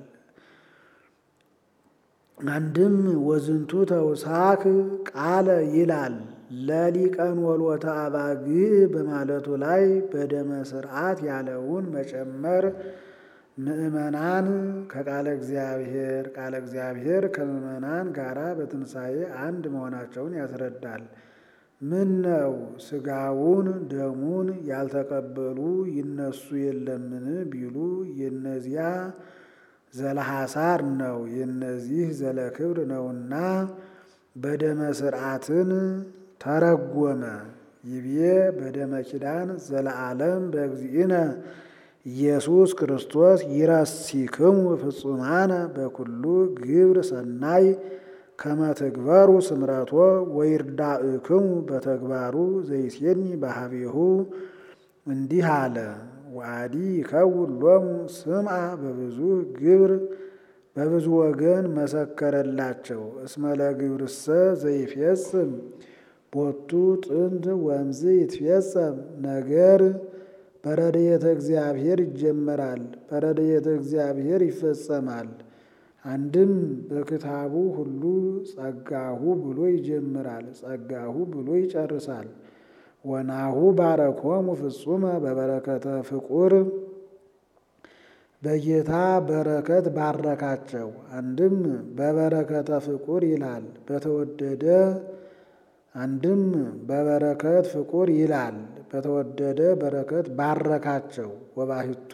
አንድም ወዝንቱ ተውሳክ ቃለ ይላል። ለሊቀን ወልወተ አባግ በማለቱ ላይ በደመ ስርዓት ያለውን መጨመር ምዕመናን ከቃለ እግዚአብሔር ቃለ እግዚአብሔር ከምዕመናን ጋራ በትንሣኤ አንድ መሆናቸውን ያስረዳል። ምን ነው ሥጋውን ደሙን ያልተቀበሉ ይነሱ የለምን ቢሉ የነዚያ ዘለሐሳር ነው፣ የነዚህ ዘለክብር ነውና በደመ ስርዓትን ተረጎመ። ይቤ በደመ ኪዳን ዘለዓለም በእግዚእነ ኢየሱስ ክርስቶስ ይረሲክሙ ፍጹማነ በኩሉ ግብር ሰናይ ከመትግበሩ ስምረቶ ወይርዳእክሙ በተግባሩ ዘይሴኒ ባህቤሁ እንዲህ አለ። ዋዲ ይከውን ሎሙ ስምዓ በብዙ ግብር በብዙ ወገን መሰከረላቸው። እስመ ለግብርሰ ዘይፌጽም ቦቱ ጥንት ወምዝ ይትፌጸም ነገር በረድኤተ እግዚአብሔር ይጀመራል፣ በረድኤተ እግዚአብሔር ይፈጸማል። አንድም በክታቡ ሁሉ ጸጋሁ ብሎ ይጀምራል፣ ጸጋሁ ብሎ ይጨርሳል። ወናሁ ባረኮሙ ፍጹመ በበረከተ ፍቁር በጌታ በረከት ባረካቸው። አንድም በበረከተ ፍቁር ይላል በተወደደ አንድም በበረከት ፍቁር ይላል በተወደደ በረከት ባረካቸው። ወባሕቱ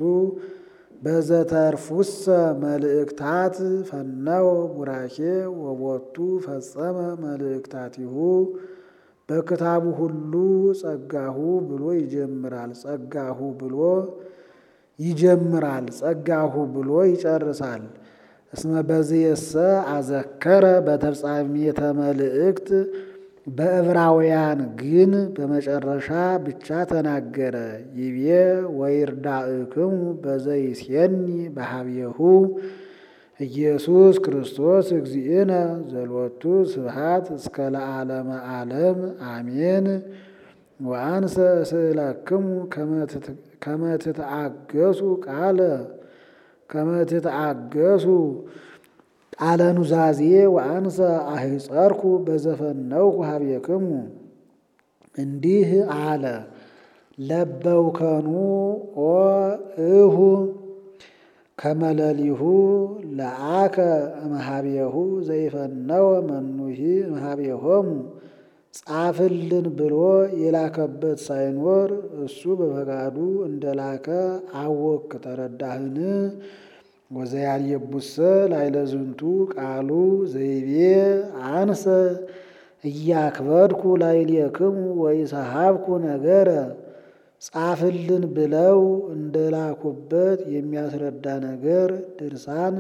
በዘተርፉሰ መልእክታት ፈነወ ቡራኬ ወቦቱ ፈጸመ መልእክታቲሁ በክታቡ ሁሉ ጸጋሁ ብሎ ይጀምራል፣ ጸጋሁ ብሎ ይጀምራል፣ ጸጋሁ ብሎ ይጨርሳል። እስመ በዝየሰ አዘከረ በተፍጻሜተ መልእክት በዕብራውያን ግን በመጨረሻ ብቻ ተናገረ። ይቤ ወይርዳእክሙ በዘይሴኒ በሀቤሁ ኢየሱስ ክርስቶስ እግዚእነ ዘሎቱ ስብሐት እስከ ለዓለመ ዓለም አሜን። ወአንሰ እስእለክሙ ከመ ትትአገሱ ቃለ ከመ ትትአገሱ ቃለ ኑዛዜ ወአንሰ አህጸርኩ በዘፈነውኩ ሀቤክሙ እንዲህ አለ። ለበውከኑ ኦ እሁ ከመለሊሁ ለአከ እምኀቤሁ ዘይፈነወ መኑሂ እምኀቤሆሙ ጻፍልን ብሎ የላከበት ሳይኖር እሱ በፈቃዱ እንደላከ አወክ ተረዳህን? ወዘያልየቡሰ ላዕለ ዝንቱ ቃሉ ዘይቤ አንሰ እያክበድኩ ላዕሌክሙ ወኢሰሐብኩ ነገረ ጻፍልን ብለው እንደላኩበት የሚያስረዳ ነገር ድርሳን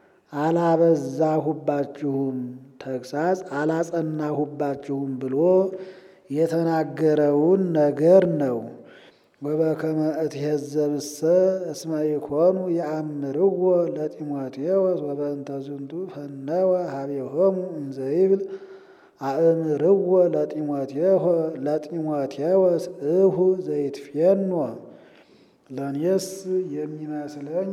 አላበዛሁባችሁም፣ ተግሳጽ አላጸናሁባችሁም ብሎ የተናገረውን ነገር ነው። ወበከመ እትሄዘብሰ እስመ ኢኮኑ የአምርዎ ለጢሞቴዎስ ወበእንተ ዝንቱ ፈነወ ሀቤሆሙ እንዘይብል አእምርዎ ለጢሞቴዎስ እሁ ዘይትፌኖ። ለእኔስ የሚመስለኝ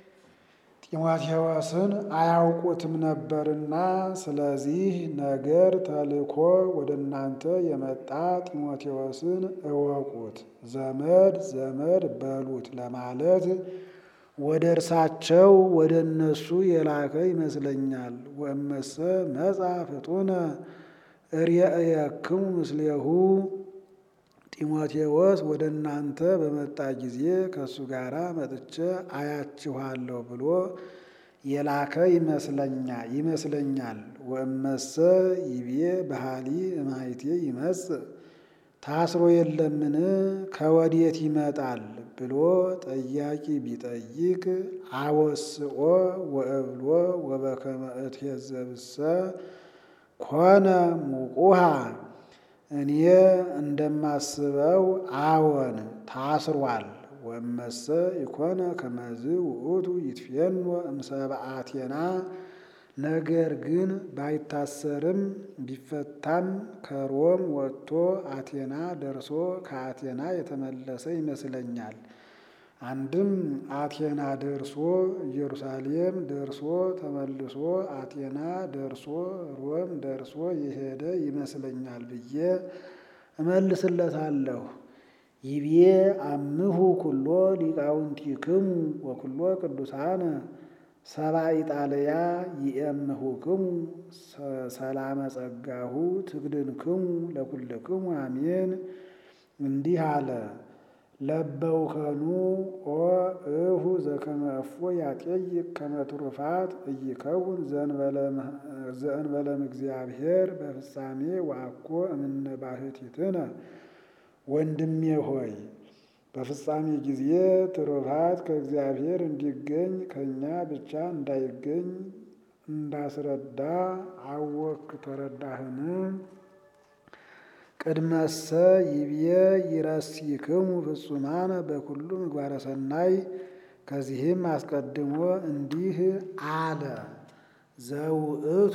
ጢሞቴዎስን አያውቁትም ነበርና ስለዚህ ነገር ተልኮ ወደ እናንተ የመጣ ጢሞቴዎስን እወቁት፣ ዘመድ ዘመድ በሉት ለማለት ወደ እርሳቸው ወደ እነሱ የላከ ይመስለኛል። ወእመሰ መጻ ፍጡነ እርየእየክሙ ምስሌሁ ጢሞቴዎስ ወደ እናንተ በመጣ ጊዜ ከእሱ ጋር መጥቼ አያችኋለሁ ብሎ የላከ ይመስለኛል። ወእመሰ ይቤ ባህሊ እማይቴ ይመጽእ ታስሮ የለምን ከወዴት ይመጣል ብሎ ጠያቂ ቢጠይቅ አወስኦ ወእብሎ ወበከመ እትየዘብሰ ኮነ ሙቁሃ እኔ እንደማስበው አዎን ታስሯል። ወመሰ ኢኮነ ከመዝ ውእቱ ይትፌኖ እምሰብአቴና ነገር ግን ባይታሰርም ቢፈታም ከሮም ወጥቶ አቴና ደርሶ ከአቴና የተመለሰ ይመስለኛል። አንድም አቴና ደርሶ ኢየሩሳሌም ደርሶ ተመልሶ አቴና ደርሶ ሮም ደርሶ የሄደ ይመስለኛል ብዬ እመልስለታለሁ። ይቤ አምሁ ኩሎ ሊቃውንቲክሙ ወኩሎ ቅዱሳነ ሰባ ኢጣልያ ይእምሁክሙ ሰላመ ጸጋሁ ትግድንክሙ ለኩልክሙ አሜን። እንዲህ አለ። ለበውከኑ ኦ እሁ ዘከመ እፎ ያጤይቅ ከመ ትሩፋት እይከውን ዘእንበለም እግዚአብሔር በፍጻሜ ወአኮ እምነ ባሕቲትነ። ወንድሜ ሆይ በፍጻሜ ጊዜ ትሩፋት ከእግዚአብሔር እንዲገኝ ከእኛ ብቻ እንዳይገኝ እንዳስረዳ አወክ ተረዳህን? ቅድመሰ ይብዬ ይረሲክሙ ፍጹማነ በኩሉ ምግባረ ሰናይ። ከዚህም አስቀድሞ እንዲህ አለ። ዘውእቱ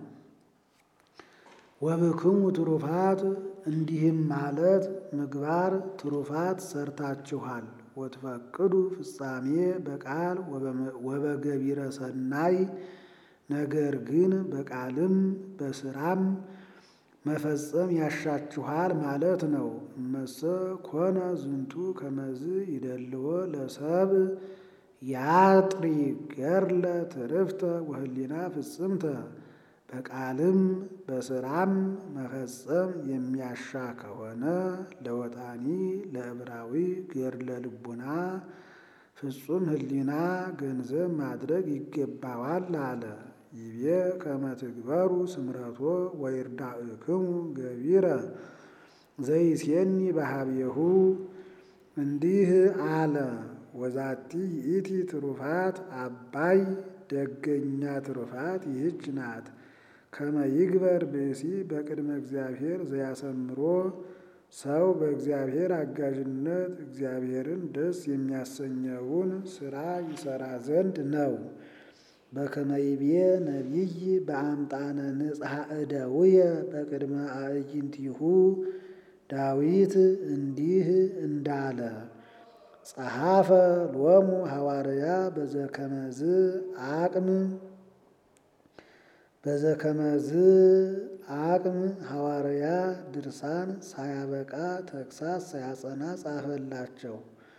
ወብክሙ ትሩፋት እንዲህም ማለት ምግባር ትሩፋት ሰርታችኋል። ወትፈቅዱ ፍጻሜ በቃል ወበገቢረ ሰናይ ነገር ግን በቃልም በስራም መፈጸም ያሻችኋል ማለት ነው። እመሰ ኮነ ዝንቱ ከመዝ ይደልዎ ለሰብ ያጥሪ ገርለ ትርፍተ ወህሊና ፍጽምተ በቃልም በስራም መፈጸም የሚያሻ ከሆነ ለወጣኒ ለዕብራዊ ገድለ ልቡና ፍጹም ህሊና ገንዘብ ማድረግ ይገባዋል አለ። ይቤ ከመ ትግበሩ ስምረቶ ወይርዳእክሙ ገቢረ ዘይሴኒ በሀቤሁ እንዲህ አለ። ወዛቲ ይእቲ ትሩፋት አባይ ደገኛ ትሩፋት ይህች ናት። ከመ ይግበር ብእሲ በቅድመ እግዚአብሔር ዘያሰምሮ ሰው በእግዚአብሔር አጋዥነት እግዚአብሔርን ደስ የሚያሰኘውን ስራ ይሰራ ዘንድ ነው። በከመ ይቤ ነቢይ በአምጣነ ንጽሐ እደውየ በቅድመ አዕይንቲሁ ዳዊት እንዲህ እንዳለ ጸሐፈ ሎሙ ሐዋርያ በዘከመዝ አቅም በዘከመዝ አቅም ሐዋርያ ድርሳን ሳያበቃ ተግሳስ ሳያጸና ጻፈላቸው።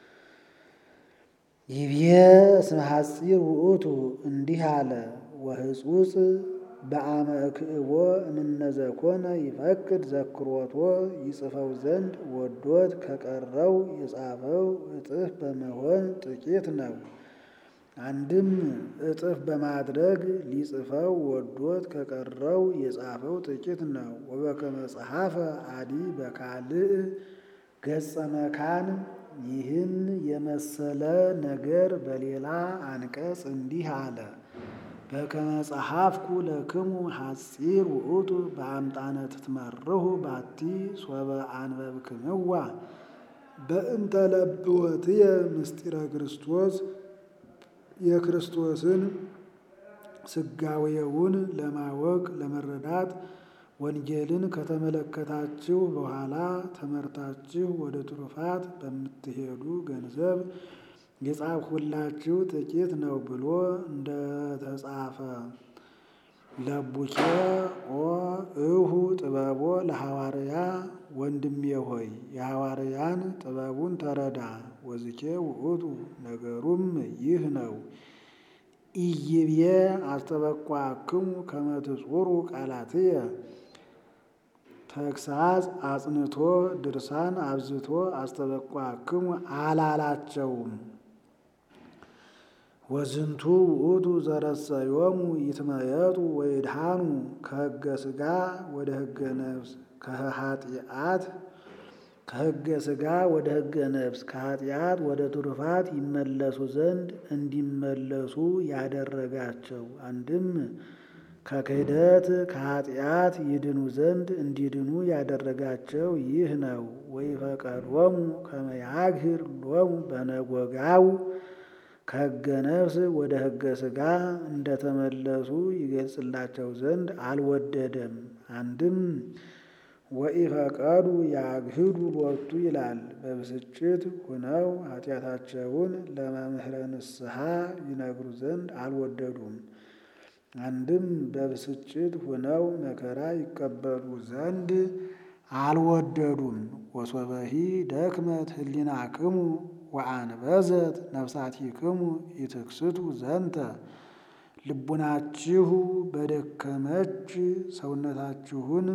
ይቤ እስመ ሐጺር ውእቱ እንዲህ አለ። ወህጹጽ በአመ እክእቦ እምነዘኮነ ይፈቅድ ዘክሮቶ ይጽፈው ዘንድ ወዶት ከቀረው የጻፈው እጥፍ በመሆን ጥቂት ነው። አንድም እጥፍ በማድረግ ሊጽፈው ወዶት ከቀረው የጻፈው ጥቂት ነው። ወበከመ ጸሐፈ አዲ በካልእ ገጸ መካን ይህን የመሰለ ነገር በሌላ አንቀጽ እንዲህ አለ። በከመ ጸሐፍኩ ለክሙ ሐጺር ውእቱ በአምጣነ ትትመርሁ ባቲ ሶበ አንበብክምዋ በእንተ ለብወትየ ምስጢረ ክርስቶስ የክርስቶስን ስጋዌውን ለማወቅ ለመረዳት ወንጌልን ከተመለከታችሁ በኋላ ተመርታችሁ ወደ ትሩፋት በምትሄዱ ገንዘብ የጻፍሁላችሁ ጥቂት ነው ብሎ እንደተጻፈ ለቡኬ ኦ እሁ ጥበቦ ለሐዋርያ ወንድሜ ሆይ የሐዋርያን ጥበቡን ተረዳ። ወዝኬ ውእቱ ነገሩም ይህ ነው። ኢይቤ አስተበቋክሙ ከመ ትጹሩ ቃላትየ ተግሳጽ አጽንቶ ድርሳን አብዝቶ አስተበቋክሙ አላላቸውም። ወዝንቱ ውእቱ ዘረሰዮሙ ይትመየጡ ወይድሃኑ ከሕገ ሥጋ ወደ ሕገ ነፍስ ከኃጢአት ከሕገ ሥጋ ወደ ሕገ ነፍስ ከኃጢአት ወደ ትሩፋት ይመለሱ ዘንድ እንዲመለሱ ያደረጋቸው አንድም ከክህደት ከኃጢአት ይድኑ ዘንድ እንዲድኑ ያደረጋቸው ይህ ነው። ወይፈቀዶሙ ከመ ያግህር ሎሙ በነጎጋው ከሕገ ነፍስ ወደ ሕገ ሥጋ እንደተመለሱ ይገልጽላቸው ዘንድ አልወደደም። አንድም ወኢፈቀዱ ያግህዱ ሎቱ ይላል። በብስጭት ሁነው ኃጢአታቸውን ለመምህረ ንስሐ ይነግሩ ዘንድ አልወደዱም። አንድም በብስጭት ሁነው መከራ ይቀበሉ ዘንድ አልወደዱም። ወሶበሂ ደክመት ህሊናክሙ ወአንበዘት ነፍሳቲክሙ ኢትክስቱ ዘንተ ልቡናችሁ በደከመች ሰውነታችሁን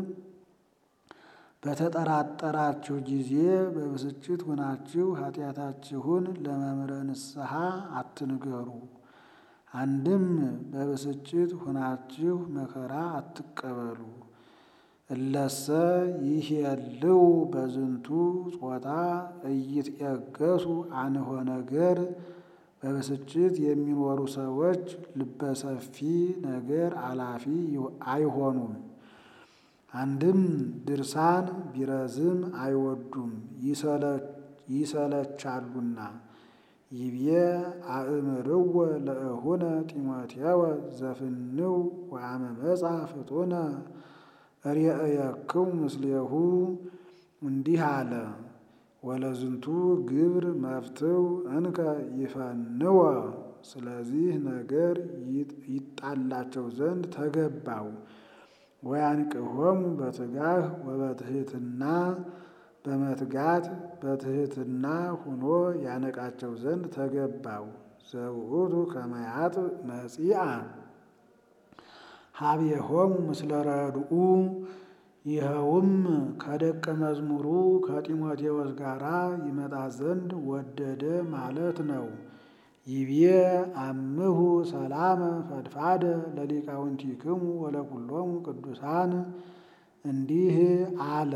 በተጠራጠራችሁ ጊዜ በብስጭት ሁናችሁ ኃጢአታችሁን ለመምህረ ንስሐ አትንገሩ። አንድም በብስጭት ሁናችሁ መከራ አትቀበሉ። እለሰ ይሄልው በዝንቱ ጾታ እይትየገሱ አንሆ ነገር በብስጭት የሚኖሩ ሰዎች ልበሰፊ ነገር አላፊ አይሆኑም። አንድም ድርሳን ቢረዝም አይወዱም ይሰለቻሉና። ይብዬ አእምርወ ለእሁነ ጢሞቴወ ዘፍንው ወአመ መጻ ፍጡነ ርእየክሙ ምስሌሁ እንዲህ አለ። ወለዝንቱ ግብር መፍትው እንከ ይፈንወ ስለዚህ ነገር ይጣላቸው ዘንድ ተገባው። ወያንቅሆሙ በትጋህ ወበትሕትና በመትጋት በትሕትና ሁኖ ያነቃቸው ዘንድ ተገባው። ዘውእቱ ከመያጥ መጺአ ሀቤሆሙ ምስለ ረድኡ ይኸውም ከደቀ መዝሙሩ ከጢሞቴዎስ ጋር ይመጣ ዘንድ ወደደ ማለት ነው። ይቤ አምሁ ሰላመ ፈድፋደ ለሊቃውንቲክሙ ወለኩሎሙ ቅዱሳን እንዲህ አለ።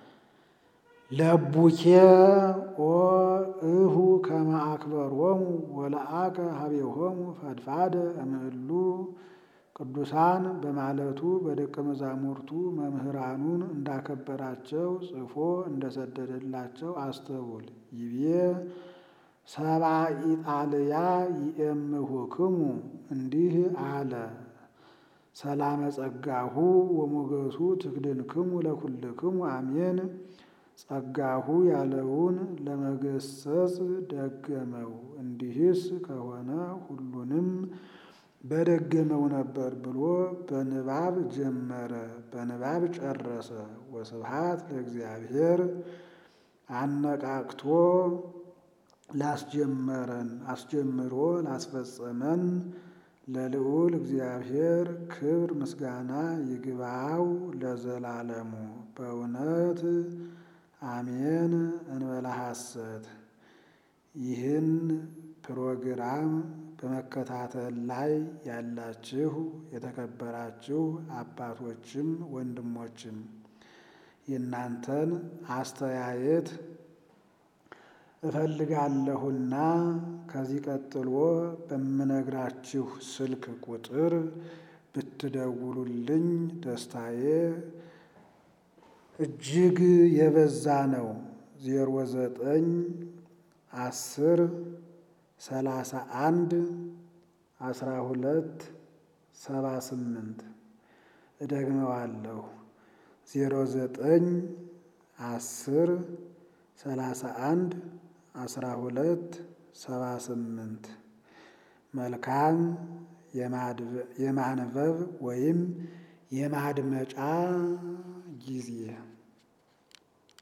ለቡኬ ኦ እሁ ከመ አክበሮሙ ወለአከ ሀቤሆሙ ፈድፋደ እምእሉ ቅዱሳን በማለቱ በደቀ መዛሙርቱ መምህራኑን እንዳከበራቸው ጽፎ እንደሰደደላቸው አስተውል። ይቤ ሰባ ኢጣልያ ይእምሁክሙ እንዲህ አለ። ሰላመ ጸጋሁ ወሞገሱ ትክድንክሙ ለኩልክሙ አሜን። ጸጋሁ ያለውን ለመገሰጽ ደገመው። እንዲህስ ከሆነ ሁሉንም በደገመው ነበር ብሎ በንባብ ጀመረ፣ በንባብ ጨረሰ። ወስብሐት ለእግዚአብሔር አነቃቅቶ ላስጀመረን አስጀምሮ ላስፈጸመን ለልዑል እግዚአብሔር ክብር ምስጋና ይግባው ለዘላለሙ በእውነት አሜን። እንበላ ሐሰት ይህን ፕሮግራም በመከታተል ላይ ያላችሁ የተከበራችሁ አባቶችም ወንድሞችም የእናንተን አስተያየት እፈልጋለሁና ከዚህ ቀጥሎ በምነግራችሁ ስልክ ቁጥር ብትደውሉልኝ ደስታዬ እጅግ የበዛ ነው። ዜሮ ዘጠኝ አስር ሰላሳ አንድ አስራ ሁለት ሰባ ስምንት እደግመዋለሁ። ዜሮ ዘጠኝ አስር ሰላሳ አንድ አስራ ሁለት ሰባ ስምንት መልካም የማንበብ ወይም የማድመጫ ጊዜ